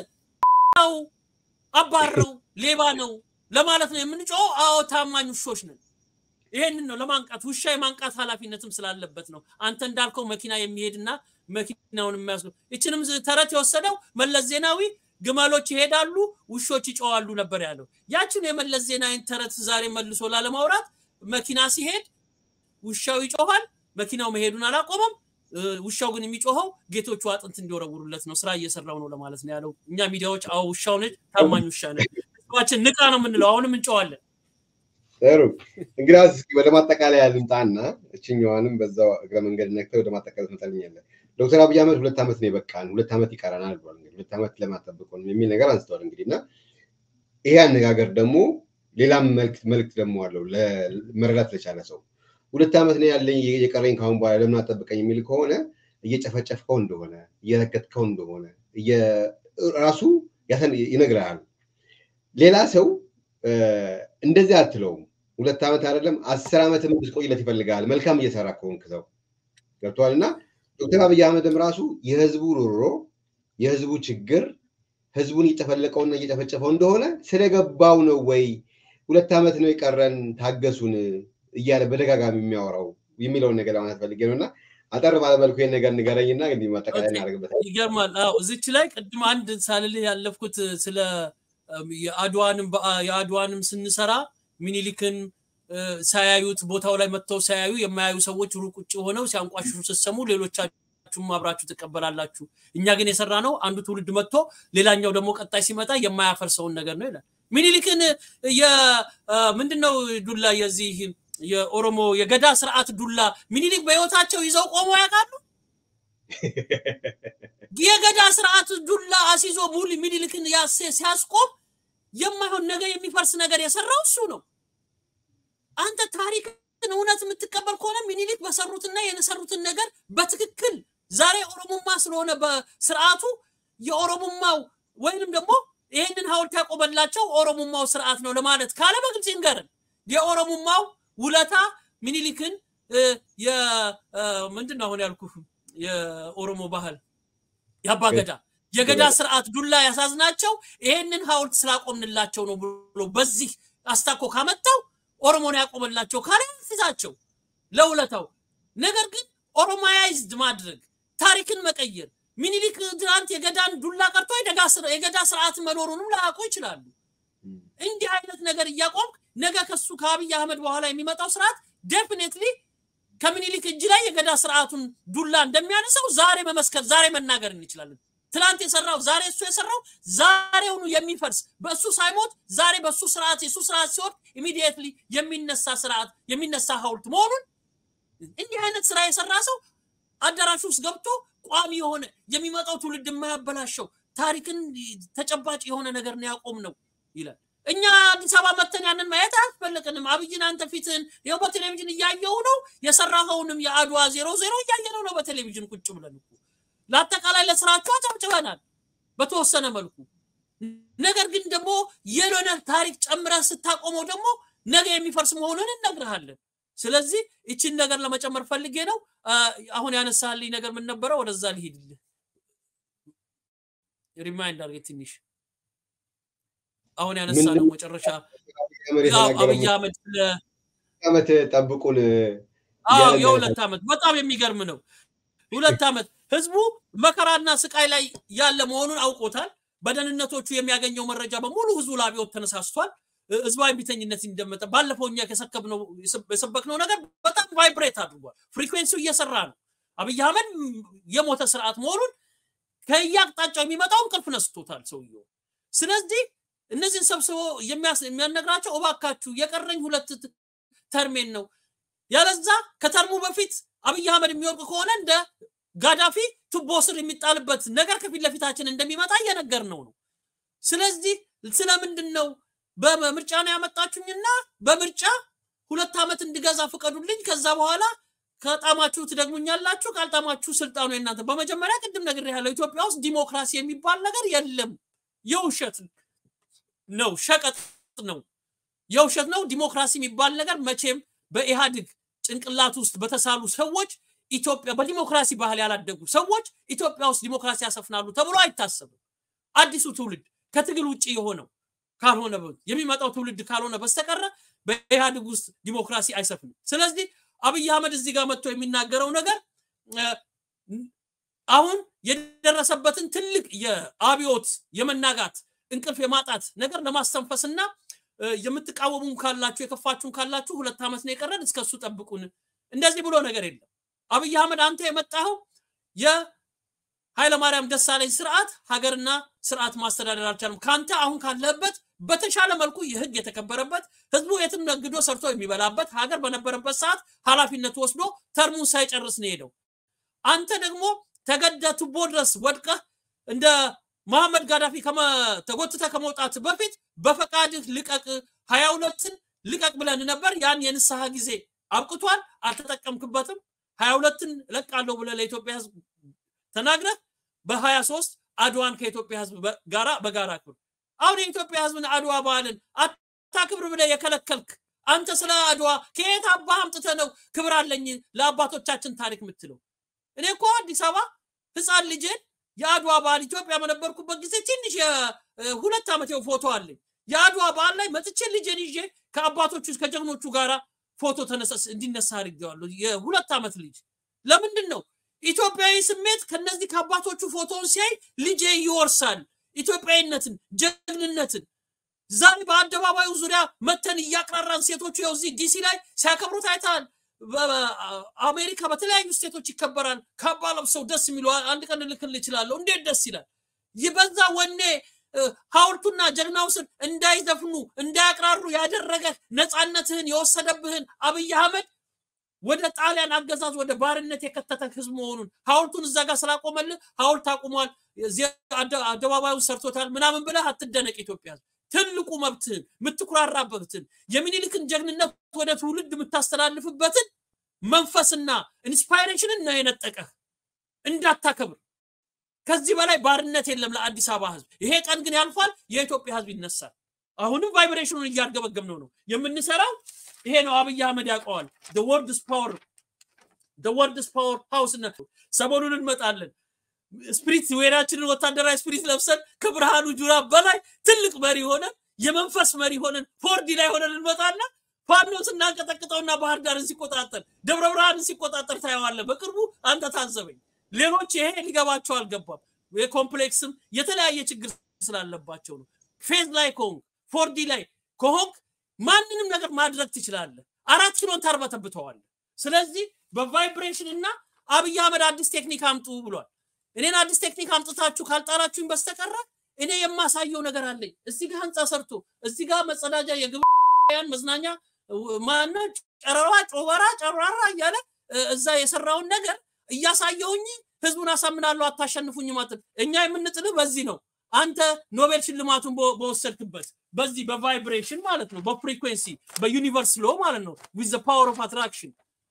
አባረው ሌባ ነው ለማለት ነው የምንጮኸው። አዎ ታማኝ ውሾች ነን። ይሄንን ነው ለማንቃት ውሻ የማንቃት ኃላፊነትም ስላለበት ነው። አንተ እንዳልከው መኪና የሚሄድና መኪናውን የሚያስ ይችንም ተረት የወሰደው መለስ ዜናዊ ግመሎች ይሄዳሉ ውሾች ይጮዋሉ ነበር ያለው። ያችን የመለስ ዜናዊን ተረት ዛሬ መልሶ ላለማውራት መኪና ሲሄድ ውሻው ይጮኋል፣ መኪናው መሄዱን አላቆመም። ውሻው ግን የሚጮኸው ጌቶቹ አጥንት እንዲወረውሩለት ነው፣ ስራ እየሰራው ነው ለማለት ነው ያለው። እኛ ሚዲያዎች አዎ ውሻው ነች፣ ታማኝ ውሻ ነች። ህዝባችን ንቃ ነው የምንለው። አሁንም እንጨዋለን። ጥሩ እንግዲያውስ እስኪ ወደ ማጠቃለያ ልምጣና እችኛዋንም በዛው እግረ መንገድ ነክተህ ወደ ማጠቃለያ ትመጣልኛለህ። ዶክተር አብይ አህመድ ሁለት ዓመት ነው የበቃን፣ ሁለት ዓመት ይቀረናል ብሏል። እንግዲህ ሁለት ዓመት ለማጠብቁን የሚል ነገር አንስተዋል። እንግዲህ እና ይሄ አነጋገር ደግሞ ሌላም መልክት ደግሞ አለው መረዳት ለቻለ ሰው ሁለት ዓመት ነው ያለኝ የቀረኝ ካሁን በኋላ ለምን አጠብቀኝ የሚል ከሆነ እየጨፈጨፍከው እንደሆነ እየረገጥከው እንደሆነ ራሱ ይነግርሃል። ሌላ ሰው እንደዚህ አትለውም። ሁለት ዓመት አይደለም አስር ዓመትም እንድትቆይለት ይፈልጋል። መልካም እየሰራ ከሆንክ ሰው ገብተዋል። እና ዶክተር አብይ አህመድም ራሱ የህዝቡ ሮሮ የህዝቡ ችግር ህዝቡን እየጨፈለቀውና እየጨፈጨፈው እንደሆነ ስለገባው ነው ወይ ሁለት ዓመት ነው የቀረን ታገሱን እያለ በደጋጋሚ የሚያወራው የሚለውን ነገር ለማለት ፈልጌ ነው እና አጠር ባለመልኩ ይህን ነገር ንገረኝና እንግዲህ ማጠቃለያ እናደርግበታል። ይገርማል። አዎ እዚች ላይ ቅድም አንድ ሳልልህ ያለፍኩት ስለ የአድዋንም የአድዋንም ስንሰራ ሚኒሊክን ሳያዩት ቦታው ላይ መጥተው ሳያዩ የማያዩ ሰዎች ሩቅ ውጭ ሆነው ሲያንቋሽሹ ስትሰሙ ሌሎቻችሁም አብራችሁ ትቀበላላችሁ። እኛ ግን የሰራ ነው አንዱ ትውልድ መጥቶ ሌላኛው ደግሞ ቀጣይ ሲመጣ የማያፈርሰውን ነገር ነው ይላል። ሚኒሊክን ምንድነው ዱላ የዚህ የኦሮሞ የገዳ ስርዓት ዱላ ሚኒሊክ በህይወታቸው ይዘው ቆመው ያውቃሉ? የገዳ ስርዓት ዱላ አሲዞ ሙሉ ሚኒሊክን ሲያስቆም የማይሆን ነገር የሚፈርስ ነገር የሰራው እሱ ነው። አንተ ታሪክን እውነት የምትቀበል ከሆነ ሚኒሊክ በሰሩትና የሰሩትን ነገር በትክክል ዛሬ ኦሮሞማ ስለሆነ በስርዓቱ የኦሮሞማው ወይንም ደግሞ ይህንን ሀውልት ያቆመላቸው ኦሮሞማው ስርዓት ነው ለማለት ካለ በግልጽ ይንገርን። የኦሮሞማው ውለታ ሚኒሊክን ምንድን ነው አሁን ያልኩ የኦሮሞ ባህል የአባገዳ የገዳ ስርዓት ዱላ ያሳዝናቸው ይሄንን ሀውልት ስላቆምንላቸው ነው ብሎ በዚህ አስታኮ ካመጣው ኦሮሞን ያቆመላቸው ካለ ፊታቸው ለውለታው። ነገር ግን ኦሮማያይዝድ ማድረግ ታሪክን መቀየር ሚኒሊክ ትናንት የገዳን ዱላ ቀርቶ የገዳ ስርዓት መኖሩንም ላያውቁ ይችላሉ። እንዲህ አይነት ነገር እያቆምክ ነገ ከሱ ከአብይ አህመድ በኋላ የሚመጣው ስርዓት ዴፊኔትሊ ከምኒልክ እጅ ላይ የገዳ ስርዓቱን ዱላ እንደሚያነሳው ዛሬ መመስከር ዛሬ መናገር እንችላለን። ትናንት የሰራው ዛሬ እሱ የሰራው ዛሬውኑ የሚፈርስ በእሱ ሳይሞት ዛሬ በእሱ ስርዓት የእሱ ስርዓት ሲወድ ኢሚዲየትሊ የሚነሳ ስርዓት የሚነሳ ሀውልት መሆኑን እንዲህ አይነት ስራ የሰራ ሰው አዳራሽ ውስጥ ገብቶ ቋሚ የሆነ የሚመጣው ትውልድ የማያበላሸው ታሪክን ተጨባጭ የሆነ ነገር ነው ያቆም ነው ይላል። እኛ አዲስ አበባ መተን ያንን ማየት አያስፈልቅንም። አብይን አንተ ፊትህን ይኸው በቴሌቪዥን እያየው ነው። የሰራኸውንም የአድዋ ዜሮ ዜሮ እያየነው ነው በቴሌቪዥን ቁጭ ብለን እኮ ለአጠቃላይ ለስራቸው አጨብጭበናል በተወሰነ መልኩ። ነገር ግን ደግሞ የሆነ ታሪክ ጨምረህ ስታቆመው ደግሞ ነገ የሚፈርስ መሆኑን እነግርሃለን። ስለዚህ ይችን ነገር ለመጨመር ፈልጌ ነው። አሁን ያነሳልኝ ነገር ምን ነበረ? ወደዛ ልሂድልህ። ሪማይንድ አድርጌ ትንሽ አሁን ያነሳ ነው መጨረሻ አብይ አህመድ ስለ ዓመት ጠብቁን የሁለት ዓመት በጣም የሚገርም ነው። ሁለት ዓመት ህዝቡ መከራና ስቃይ ላይ ያለ መሆኑን አውቆታል። በደህንነቶቹ የሚያገኘው መረጃ በሙሉ ህዝቡ ለአብዮት ተነሳስቷል። ህዝባዊ ቢተኝነት እንደመጠ ባለፈው እኛ ከሰከብነው የሰበክነው ነገር በጣም ቫይብሬት አድርጓል። ፍሪኩዌንሲው እየሰራ ነው። አብይ አህመድ የሞተ ስርዓት መሆኑን ከየአቅጣጫው የሚመጣው እንቅልፍ ነስቶታል ሰውየው። ስለዚህ እነዚህን ሰብስቦ የሚያነግራቸው እባካችሁ የቀረኝ ሁለት ተርሜን ነው፣ ያለዛ ከተርሙ በፊት አብይ አህመድ የሚወርቅ ከሆነ እንደ ጋዳፊ ቱቦ ስር የሚጣልበት ነገር ከፊት ለፊታችን እንደሚመጣ እየነገር ነው ነው። ስለዚህ ስለምንድን ነው በምርጫ ነው ያመጣችሁኝና በምርጫ ሁለት ዓመት እንድገዛ ፍቀዱልኝ። ከዛ በኋላ ከጣማችሁ ትደግሙኛላችሁ፣ ካልጣማችሁ ስልጣኑ የእናንተ። በመጀመሪያ ቅድም ነግሬሃለሁ፣ ኢትዮጵያ ውስጥ ዲሞክራሲ የሚባል ነገር የለም። የውሸት ነው፣ ሸቀጥ ነው፣ የውሸት ነው። ዲሞክራሲ የሚባል ነገር መቼም በኢህአዴግ ጭንቅላት ውስጥ በተሳሉ ሰዎች ኢትዮጵያ በዲሞክራሲ ባህል ያላደጉ ሰዎች ኢትዮጵያ ውስጥ ዲሞክራሲ ያሰፍናሉ ተብሎ አይታሰብም። አዲሱ ትውልድ ከትግል ውጭ የሆነው ካልሆነ የሚመጣው ትውልድ ካልሆነ በስተቀረ በኢህአዴግ ውስጥ ዲሞክራሲ አይሰፍንም። ስለዚህ አብይ አህመድ እዚህ ጋር መጥቶ የሚናገረው ነገር አሁን የደረሰበትን ትልቅ የአብዮት የመናጋት እንቅልፍ የማጣት ነገር ለማስተንፈስና የምትቃወሙም ካላችሁ የከፋችሁም ካላችሁ ሁለት ዓመት ነው የቀረን እስከሱ ጠብቁን። እንደዚህ ብሎ ነገር የለም። አብይ አህመድ አንተ የመጣኸው የኃይለማርያም ደሳለኝ ስርዓት ሀገርና ስርዓት ማስተዳደር አልቻለም። ከአንተ አሁን ካለህበት በተሻለ መልኩ የህግ የተከበረበት ህዝቡ የትም ነግዶ ሰርቶ የሚበላበት ሀገር በነበረበት ሰዓት ኃላፊነት ወስዶ ተርሙን ሳይጨርስ ነው ሄደው። አንተ ደግሞ ተገደ ቱቦ ድረስ ወድቀህ እንደ መሐመድ ጋዳፊ ተጎትተ ከመውጣት በፊት በፈቃድህ ልቀቅ፣ ሀያ ሁለትን ልቀቅ ብለን ነበር። ያን የንስሐ ጊዜ አብቅቷል፣ አልተጠቀምክበትም። ሀያ ሁለትን እለቃለሁ ብለህ ለኢትዮጵያ ህዝብ ተናግረህ በሀያ ሶስት አድዋን ከኢትዮጵያ ህዝብ ጋራ በጋራ ክብር አሁን የኢትዮጵያ ህዝብን አድዋ በዓልን አታክብር ብለህ የከለከልክ አንተ ስለ አድዋ ከየት አባህ አምጥተህ ነው ክብር አለኝ ለአባቶቻችን ታሪክ የምትለው? እኔ እኮ አዲስ አበባ ህፃን ልጄን የአድዋ በዓል ኢትዮጵያ በነበርኩበት ጊዜ ትንሽ የሁለት ዓመት ፎቶ አለኝ። የአድዋ በዓል ላይ መጥቼ ልጄን ይዤ ከአባቶቹ ከጀግኖቹ ጋራ ፎቶ እንዲነሳ አድርጌዋለሁ። የሁለት ዓመት ልጅ ለምንድን ነው ኢትዮጵያዊ ስሜት ከነዚህ ከአባቶቹ ፎቶውን ሲያይ ልጄ ይወርሳል ኢትዮጵያዊነትን፣ ጀግንነትን። ዛሬ በአደባባዩ ዙሪያ መተን እያቅራራን ሴቶቹ ያው እዚህ ዲሲ ላይ ሲያከብሩት አይተሃል። አሜሪካ በተለያዩ ስቴቶች ይከበራል። ካባ ለብሰው ደስ የሚሉ አንድ ቀን ልክል ይችላለሁ። እንዴት ደስ ይላል! ይበዛ ወኔ ሐውልቱና ጀግናው ስር እንዳይዘፍኑ እንዳያቅራሩ ያደረገ ነፃነትህን የወሰደብህን አብይ አህመድ ወደ ጣሊያን አገዛዝ ወደ ባርነት የከተተ ህዝብ መሆኑን ሐውልቱን እዛ ጋር ስላቆመልህ ሐውልት አቁሟል፣ አደባባዩን ሰርቶታል ምናምን ብለህ አትደነቅ። ኢትዮጵያ ትልቁ መብትህን የምትኩራራበትን የሚኒልክን ጀግንነት ወደ ትውልድ የምታስተላልፍበትን መንፈስና ኢንስፓይሬሽንን ነው የነጠቀህ እንዳታከብር። ከዚህ በላይ ባርነት የለም ለአዲስ አበባ ህዝብ። ይሄ ቀን ግን ያልፋል፣ የኢትዮጵያ ህዝብ ይነሳል። አሁንም ቫይብሬሽኑን እያርገበገብነው ነው የምንሰራው። ይሄ ነው አብይ አህመድ ያውቀዋል። ወርድስ ፓወር ወርድስ ፓወር ሃውስ ሰሞኑን እንመጣለን። ስፕሪት ዌራችንን ወታደራዊ ስፕሪት ለብሰን ከብርሃኑ ጁራ በላይ ትልቅ መሪ ሆነን የመንፈስ መሪ ሆነን ፎርዲ ላይ ሆነን እንመጣና ፋኖ ስናንቀጠቅጠውና ባህር ዳርን ሲቆጣጠር ደብረ ብርሃንን ሲቆጣጠር ታየዋለህ። በቅርቡ አንተ ታዘበኝ። ሌሎች ይሄ ሊገባቸው አልገባም። የኮምፕሌክስም የተለያየ ችግር ስላለባቸው ነው። ፌዝ ላይ ከሆንክ ፎርዲ ላይ ከሆንክ ማንንም ነገር ማድረግ ትችላለህ። አራት ኪሎን ታርበተብተዋለህ። ስለዚህ በቫይብሬሽን እና አብይ አህመድ አዲስ ቴክኒክ አምጡ ብሏል። እኔን አዲስ ቴክኒክ አምጥታችሁ ካልጣራችሁኝ በስተቀረ እኔ የማሳየው ነገር አለኝ። እዚህ ጋር ህንፃ ሰርቶ እዚህ ጋር መጸዳጃ የግብያን መዝናኛ ማነ ጨረራ ጮበራ ጨራራ እያለ እዛ የሰራውን ነገር እያሳየውኝ ህዝቡን አሳምናለሁ። አታሸንፉኝ ማለት እኛ የምንጥልህ በዚህ ነው። አንተ ኖቤል ሽልማቱን በወሰድክበት በዚህ በቫይብሬሽን ማለት ነው፣ በፍሪኩዌንሲ በዩኒቨርስ ሎ ማለት ነው። ዊዝ ዘ ፓወር ኦፍ አትራክሽን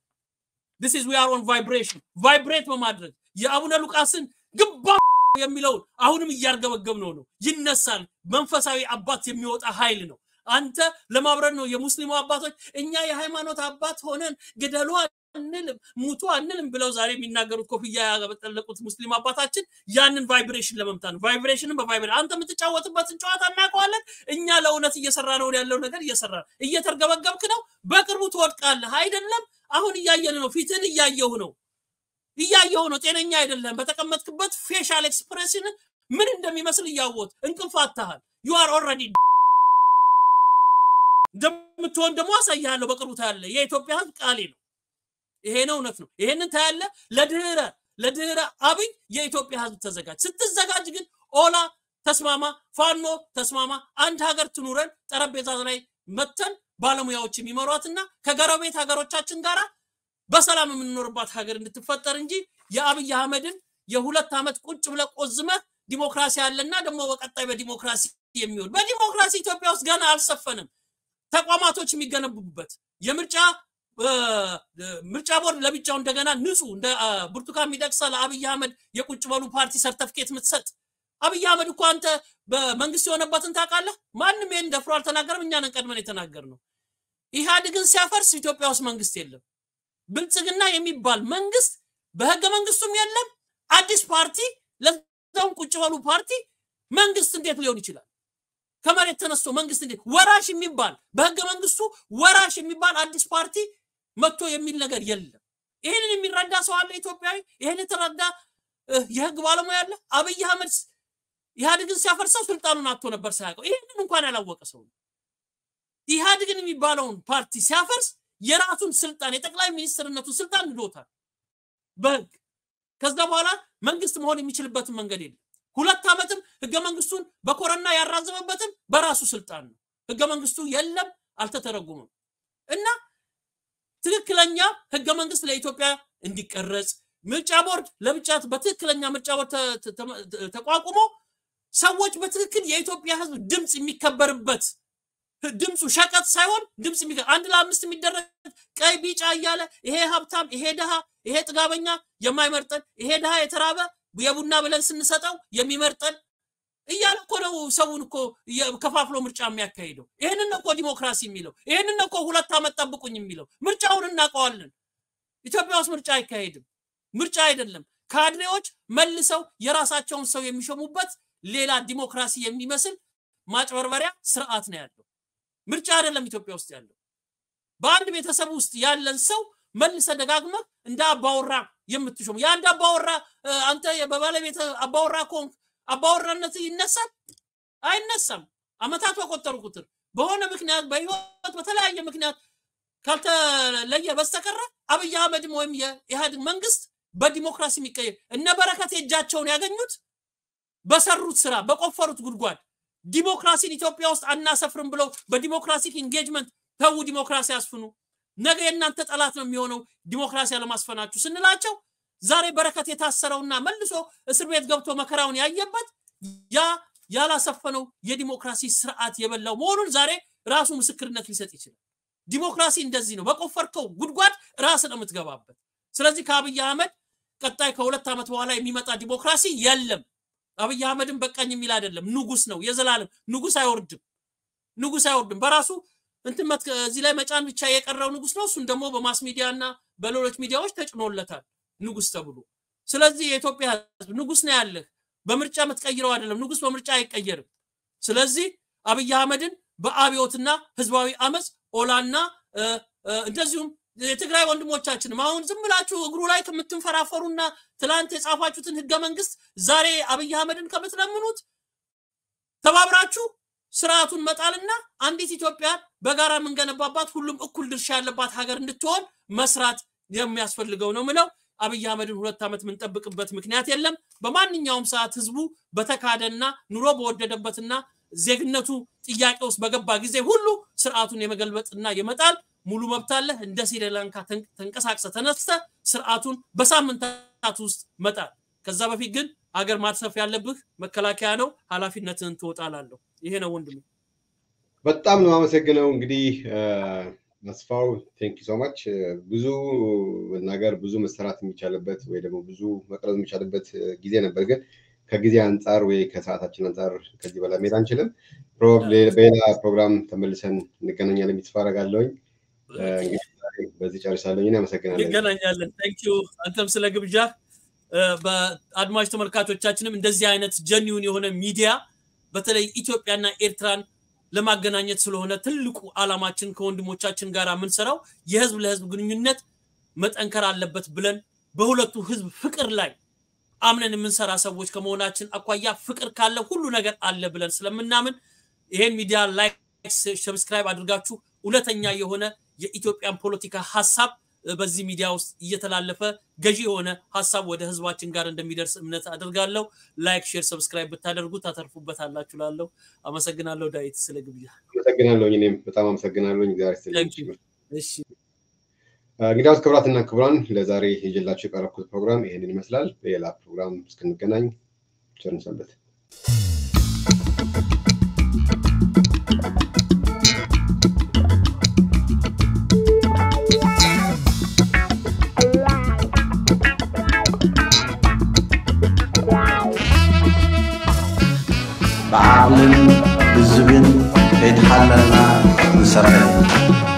ዲስ ኢዝ ዊ አር ኦን ቫይብሬሽን ቫይብሬት በማድረግ የአቡነ ሉቃስን ግባ የሚለውን አሁንም እያርገበገብነው ነው። ይነሳል። መንፈሳዊ አባት የሚወጣ ኃይል ነው። አንተ ለማብረድ ነው የሙስሊሙ አባቶች እኛ የሃይማኖት አባት ሆነን ግደሉ አንልም ሙቱ አንልም ብለው ዛሬ የሚናገሩት ኮፍያ ያበጠለቁት ሙስሊም አባታችን ያንን ቫይብሬሽን ለመምታት ነው። ቫይብሬሽንን በቫይብሬሽን አንተ የምትጫወትበትን ጨዋታ እናውቀዋለን። እኛ ለእውነት እየሰራ ነው ያለው ነገር እየሰራ እየተርገበገብክ ነው። በቅርቡ ትወድቃለህ። አይደለም አሁን እያየን ነው። ፊትን እያየሁ ነው እያየሁ ነው። ጤነኛ አይደለም። በተቀመጥክበት ፌሻል ኤክስፕሬሽን ምን እንደሚመስል እያወት እንቅልፍ አታሃል። ዩ አር ኦልሬዲ እንደምትሆን ደግሞ አሳያለሁ። በቅርቡ ታያለህ። የኢትዮጵያ ህዝብ ቃሌ ነው። ይሄ ነው እውነት ነው። ይሄንን ታያለ። ለድህረ ለድህረ አብይ የኢትዮጵያ ህዝብ ተዘጋጅ። ስትዘጋጅ ግን ኦላ ተስማማ፣ ፋኖ ተስማማ፣ አንድ ሀገር ትኑረን፣ ጠረጴዛ ላይ መተን ባለሙያዎች የሚመሯትና ከጎረቤት ሀገሮቻችን ጋራ በሰላም የምንኖርባት ሀገር እንድትፈጠር እንጂ የአብይ አህመድን የሁለት ዓመት ቁጭ ብለህ ቆዝመህ ዲሞክራሲ አለና ደግሞ በቀጣይ በዲሞክራሲ የሚሆን በዲሞክራሲ ኢትዮጵያ ውስጥ ገና አልሰፈንም። ተቋማቶች የሚገነቡበት የምርጫ ምርጫ ቦርድ ለብቻው እንደገና ንጹህ እንደ ብርቱካን ሚደቅሳ ለአብይ አህመድ የቁጭ በሉ ፓርቲ ሰርተፍኬት የምትሰጥ አብይ አህመድ እኮ አንተ በመንግስት የሆነበትን ታውቃለህ። ማንም ይህን ደፍሮ አልተናገርም። እኛ ነን ቀድመን የተናገር ነው። ኢህአዴግን ሲያፈርስ ኢትዮጵያ ውስጥ መንግስት የለም። ብልጽግና የሚባል መንግስት በህገ መንግስቱም የለም። አዲስ ፓርቲ ለዛውም ቁጭ በሉ ፓርቲ መንግስት እንዴት ሊሆን ይችላል? ከመሬት ተነስቶ መንግስት እንዴት ወራሽ የሚባል በህገ መንግስቱ ወራሽ የሚባል አዲስ ፓርቲ መጥቶ የሚል ነገር የለም። ይህንን የሚረዳ ሰው አለ ኢትዮጵያዊ? ይህን የተረዳ የህግ ባለሙያ አለ? አብይ አህመድ ኢህአዴግን ሲያፈርሰው ስልጣኑን አጥቶ ነበር ሳያውቀው። ይህንን እንኳን ያላወቀ ሰው ነው። ኢህአዴግን የሚባለውን ፓርቲ ሲያፈርስ የራሱን ስልጣን የጠቅላይ ሚኒስትርነቱን ስልጣን ንዶታል በህግ። ከዛ በኋላ መንግስት መሆን የሚችልበትን መንገድ የለም። ሁለት ዓመትም ህገ መንግስቱን በኮረና ያራዘመበትም በራሱ ስልጣን ነው። ህገ መንግስቱ የለም፣ አልተተረጉምም እና ትክክለኛ ህገ መንግስት ለኢትዮጵያ እንዲቀረጽ ምርጫ ቦርድ ለብቻ በትክክለኛ ምርጫ ቦርድ ተቋቁሞ ሰዎች በትክክል የኢትዮጵያ ህዝብ ድምፅ የሚከበርበት ድምፁ ሸቀጥ ሳይሆን ድምፅ አንድ ለአምስት የሚደረግ ቀይ ቢጫ እያለ ይሄ ሀብታም፣ ይሄ ድሃ፣ ይሄ ጥጋበኛ የማይመርጠን ይሄ ድሃ የተራበ የቡና ብለን ስንሰጠው የሚመርጠን እያለ እኮ ነው ሰውን እኮ ከፋፍሎ ምርጫ የሚያካሂደው። ይህንን እኮ ዲሞክራሲ የሚለው ይህንን እኮ ሁለት ዓመት ጠብቁኝ የሚለው ምርጫውን እናውቀዋለን። ኢትዮጵያ ውስጥ ምርጫ አይካሄድም። ምርጫ አይደለም። ካድሬዎች መልሰው የራሳቸውን ሰው የሚሾሙበት ሌላ ዲሞክራሲ የሚመስል ማጭበርበሪያ ስርዓት ነው ያለው። ምርጫ አይደለም ኢትዮጵያ ውስጥ ያለው። በአንድ ቤተሰብ ውስጥ ያለን ሰው መልሰ ደጋግመህ እንደ አባወራ የምትሾም የአንድ አባወራ አንተ በባለቤት አባወራ ከሆንክ አባወራነት ይነሳል? አይነሳም። አመታት በቆጠሩ ቁጥር በሆነ ምክንያት በህይወት በተለያየ ምክንያት ካልተለየ በስተቀረ አብይ አህመድም ወይም የኢህአዴግ መንግስት በዲሞክራሲ የሚቀየር እነ በረከት የእጃቸውን ያገኙት በሰሩት ስራ በቆፈሩት ጉድጓድ ዲሞክራሲን ኢትዮጵያ ውስጥ አናሰፍርም ብለው በዲሞክራሲክ ኢንጌጅመንት ተዉ፣ ዲሞክራሲ ያስፍኑ፣ ነገ የእናንተ ጠላት ነው የሚሆነው ዲሞክራሲ አለማስፈናችሁ ስንላቸው ዛሬ በረከት የታሰረውና መልሶ እስር ቤት ገብቶ መከራውን ያየበት ያ ያላሰፈነው የዲሞክራሲ ስርዓት የበላው መሆኑን ዛሬ ራሱ ምስክርነት ሊሰጥ ይችላል። ዲሞክራሲ እንደዚህ ነው። በቆፈርከው ጉድጓድ ራስ ነው የምትገባበት። ስለዚህ ከአብይ አህመድ ቀጣይ ከሁለት ዓመት በኋላ የሚመጣ ዲሞክራሲ የለም። አብይ አህመድም በቃኝ የሚል አይደለም። ንጉስ ነው፣ የዘላለም ንጉስ አይወርድም። ንጉስ አይወርድም። በራሱ እንትን እዚህ ላይ መጫን ብቻ የቀረው ንጉስ ነው። እሱን ደግሞ በማስ ሚዲያ እና በሌሎች ሚዲያዎች ተጭኖለታል ንጉስ ተብሎ። ስለዚህ የኢትዮጵያ ህዝብ ንጉስ ነው ያለህ፣ በምርጫ የምትቀይረው አይደለም። ንጉስ በምርጫ አይቀየርም። ስለዚህ አብይ አህመድን በአብዮትና ህዝባዊ አመፅ ኦላና እንደዚሁም የትግራይ ወንድሞቻችንም አሁን ዝም ብላችሁ እግሩ ላይ ከምትንፈራፈሩና ትላንት የጻፋችሁትን ህገ መንግስት ዛሬ አብይ አህመድን ከምትለምኑት ተባብራችሁ ስርዓቱን መጣልና አንዲት ኢትዮጵያ በጋራ የምንገነባባት ሁሉም እኩል ድርሻ ያለባት ሀገር እንድትሆን መስራት የሚያስፈልገው ነው ምለው። አብይ አህመድን ሁለት ዓመት የምንጠብቅበት ምክንያት የለም። በማንኛውም ሰዓት ህዝቡ በተካደና ኑሮ በወደደበትና ዜግነቱ ጥያቄ ውስጥ በገባ ጊዜ ሁሉ ስርዓቱን የመገልበጥና የመጣል ሙሉ መብት አለህ። እንደ ስሪላንካ ተንቀሳቅሰ ተነስተ ስርዓቱን በሳምንታት ውስጥ መጣል። ከዛ በፊት ግን ሀገር ማትረፍ ያለብህ መከላከያ ነው። ኃላፊነትህን ትወጣላለሁ። ይሄ ነው ወንድም። በጣም ነው አመሰግነው። እንግዲህ አስፋው ቴንክ ሶ ማች። ብዙ መናገር ብዙ መሰራት የሚቻልበት ወይ ደግሞ ብዙ መቅረጽ የሚቻልበት ጊዜ ነበር ግን ከጊዜ አንጻር ወይ ከሰዓታችን አንጻር ከዚህ በላይ መሄድ አንችልም። በሌላ ፕሮግራም ተመልሰን እንገናኛለን ተስፋ አደርጋለሁኝ። እንግዲህ በዚህ ጨርሳለሁ። አመሰግናለሁ። እንገናኛለን። ታንኪዩ አንተም ስለ ግብዣ። በአድማጭ ተመልካቾቻችንም እንደዚህ አይነት ጀኒውን የሆነ ሚዲያ በተለይ ኢትዮጵያና ኤርትራን ለማገናኘት ስለሆነ ትልቁ አላማችን ከወንድሞቻችን ጋር የምንሰራው የህዝብ ለህዝብ ግንኙነት መጠንከር አለበት ብለን በሁለቱ ህዝብ ፍቅር ላይ አምነን የምንሰራ ሰዎች ከመሆናችን አኳያ ፍቅር ካለ ሁሉ ነገር አለ ብለን ስለምናምን ይሄን ሚዲያ ላይክ፣ ሰብስክራይብ አድርጋችሁ እውነተኛ የሆነ የኢትዮጵያን ፖለቲካ ሀሳብ በዚህ ሚዲያ ውስጥ እየተላለፈ ገዢ የሆነ ሀሳብ ወደ ህዝባችን ጋር እንደሚደርስ እምነት አድርጋለሁ። ላይክ፣ ሼር፣ ሰብስክራይብ ብታደርጉ ታተርፉበታላችሁ። ላለው አመሰግናለሁ። ዳዊት ስለ ግብዣ አመሰግናለሁ። እኔም በጣም አመሰግናለሁ። እግዚአብሔር ይስጥልኝ። እሺ እንግዲያውስ ክቡራትና ክቡራን ለዛሬ ይዤላችሁ የቀረብኩት ፕሮግራም ይሄንን ይመስላል። በሌላ ፕሮግራም እስክንገናኝ ቸር እንሰንብት። ብዓቕልን ብዝብን ከይተሓለልና ንሰርሕ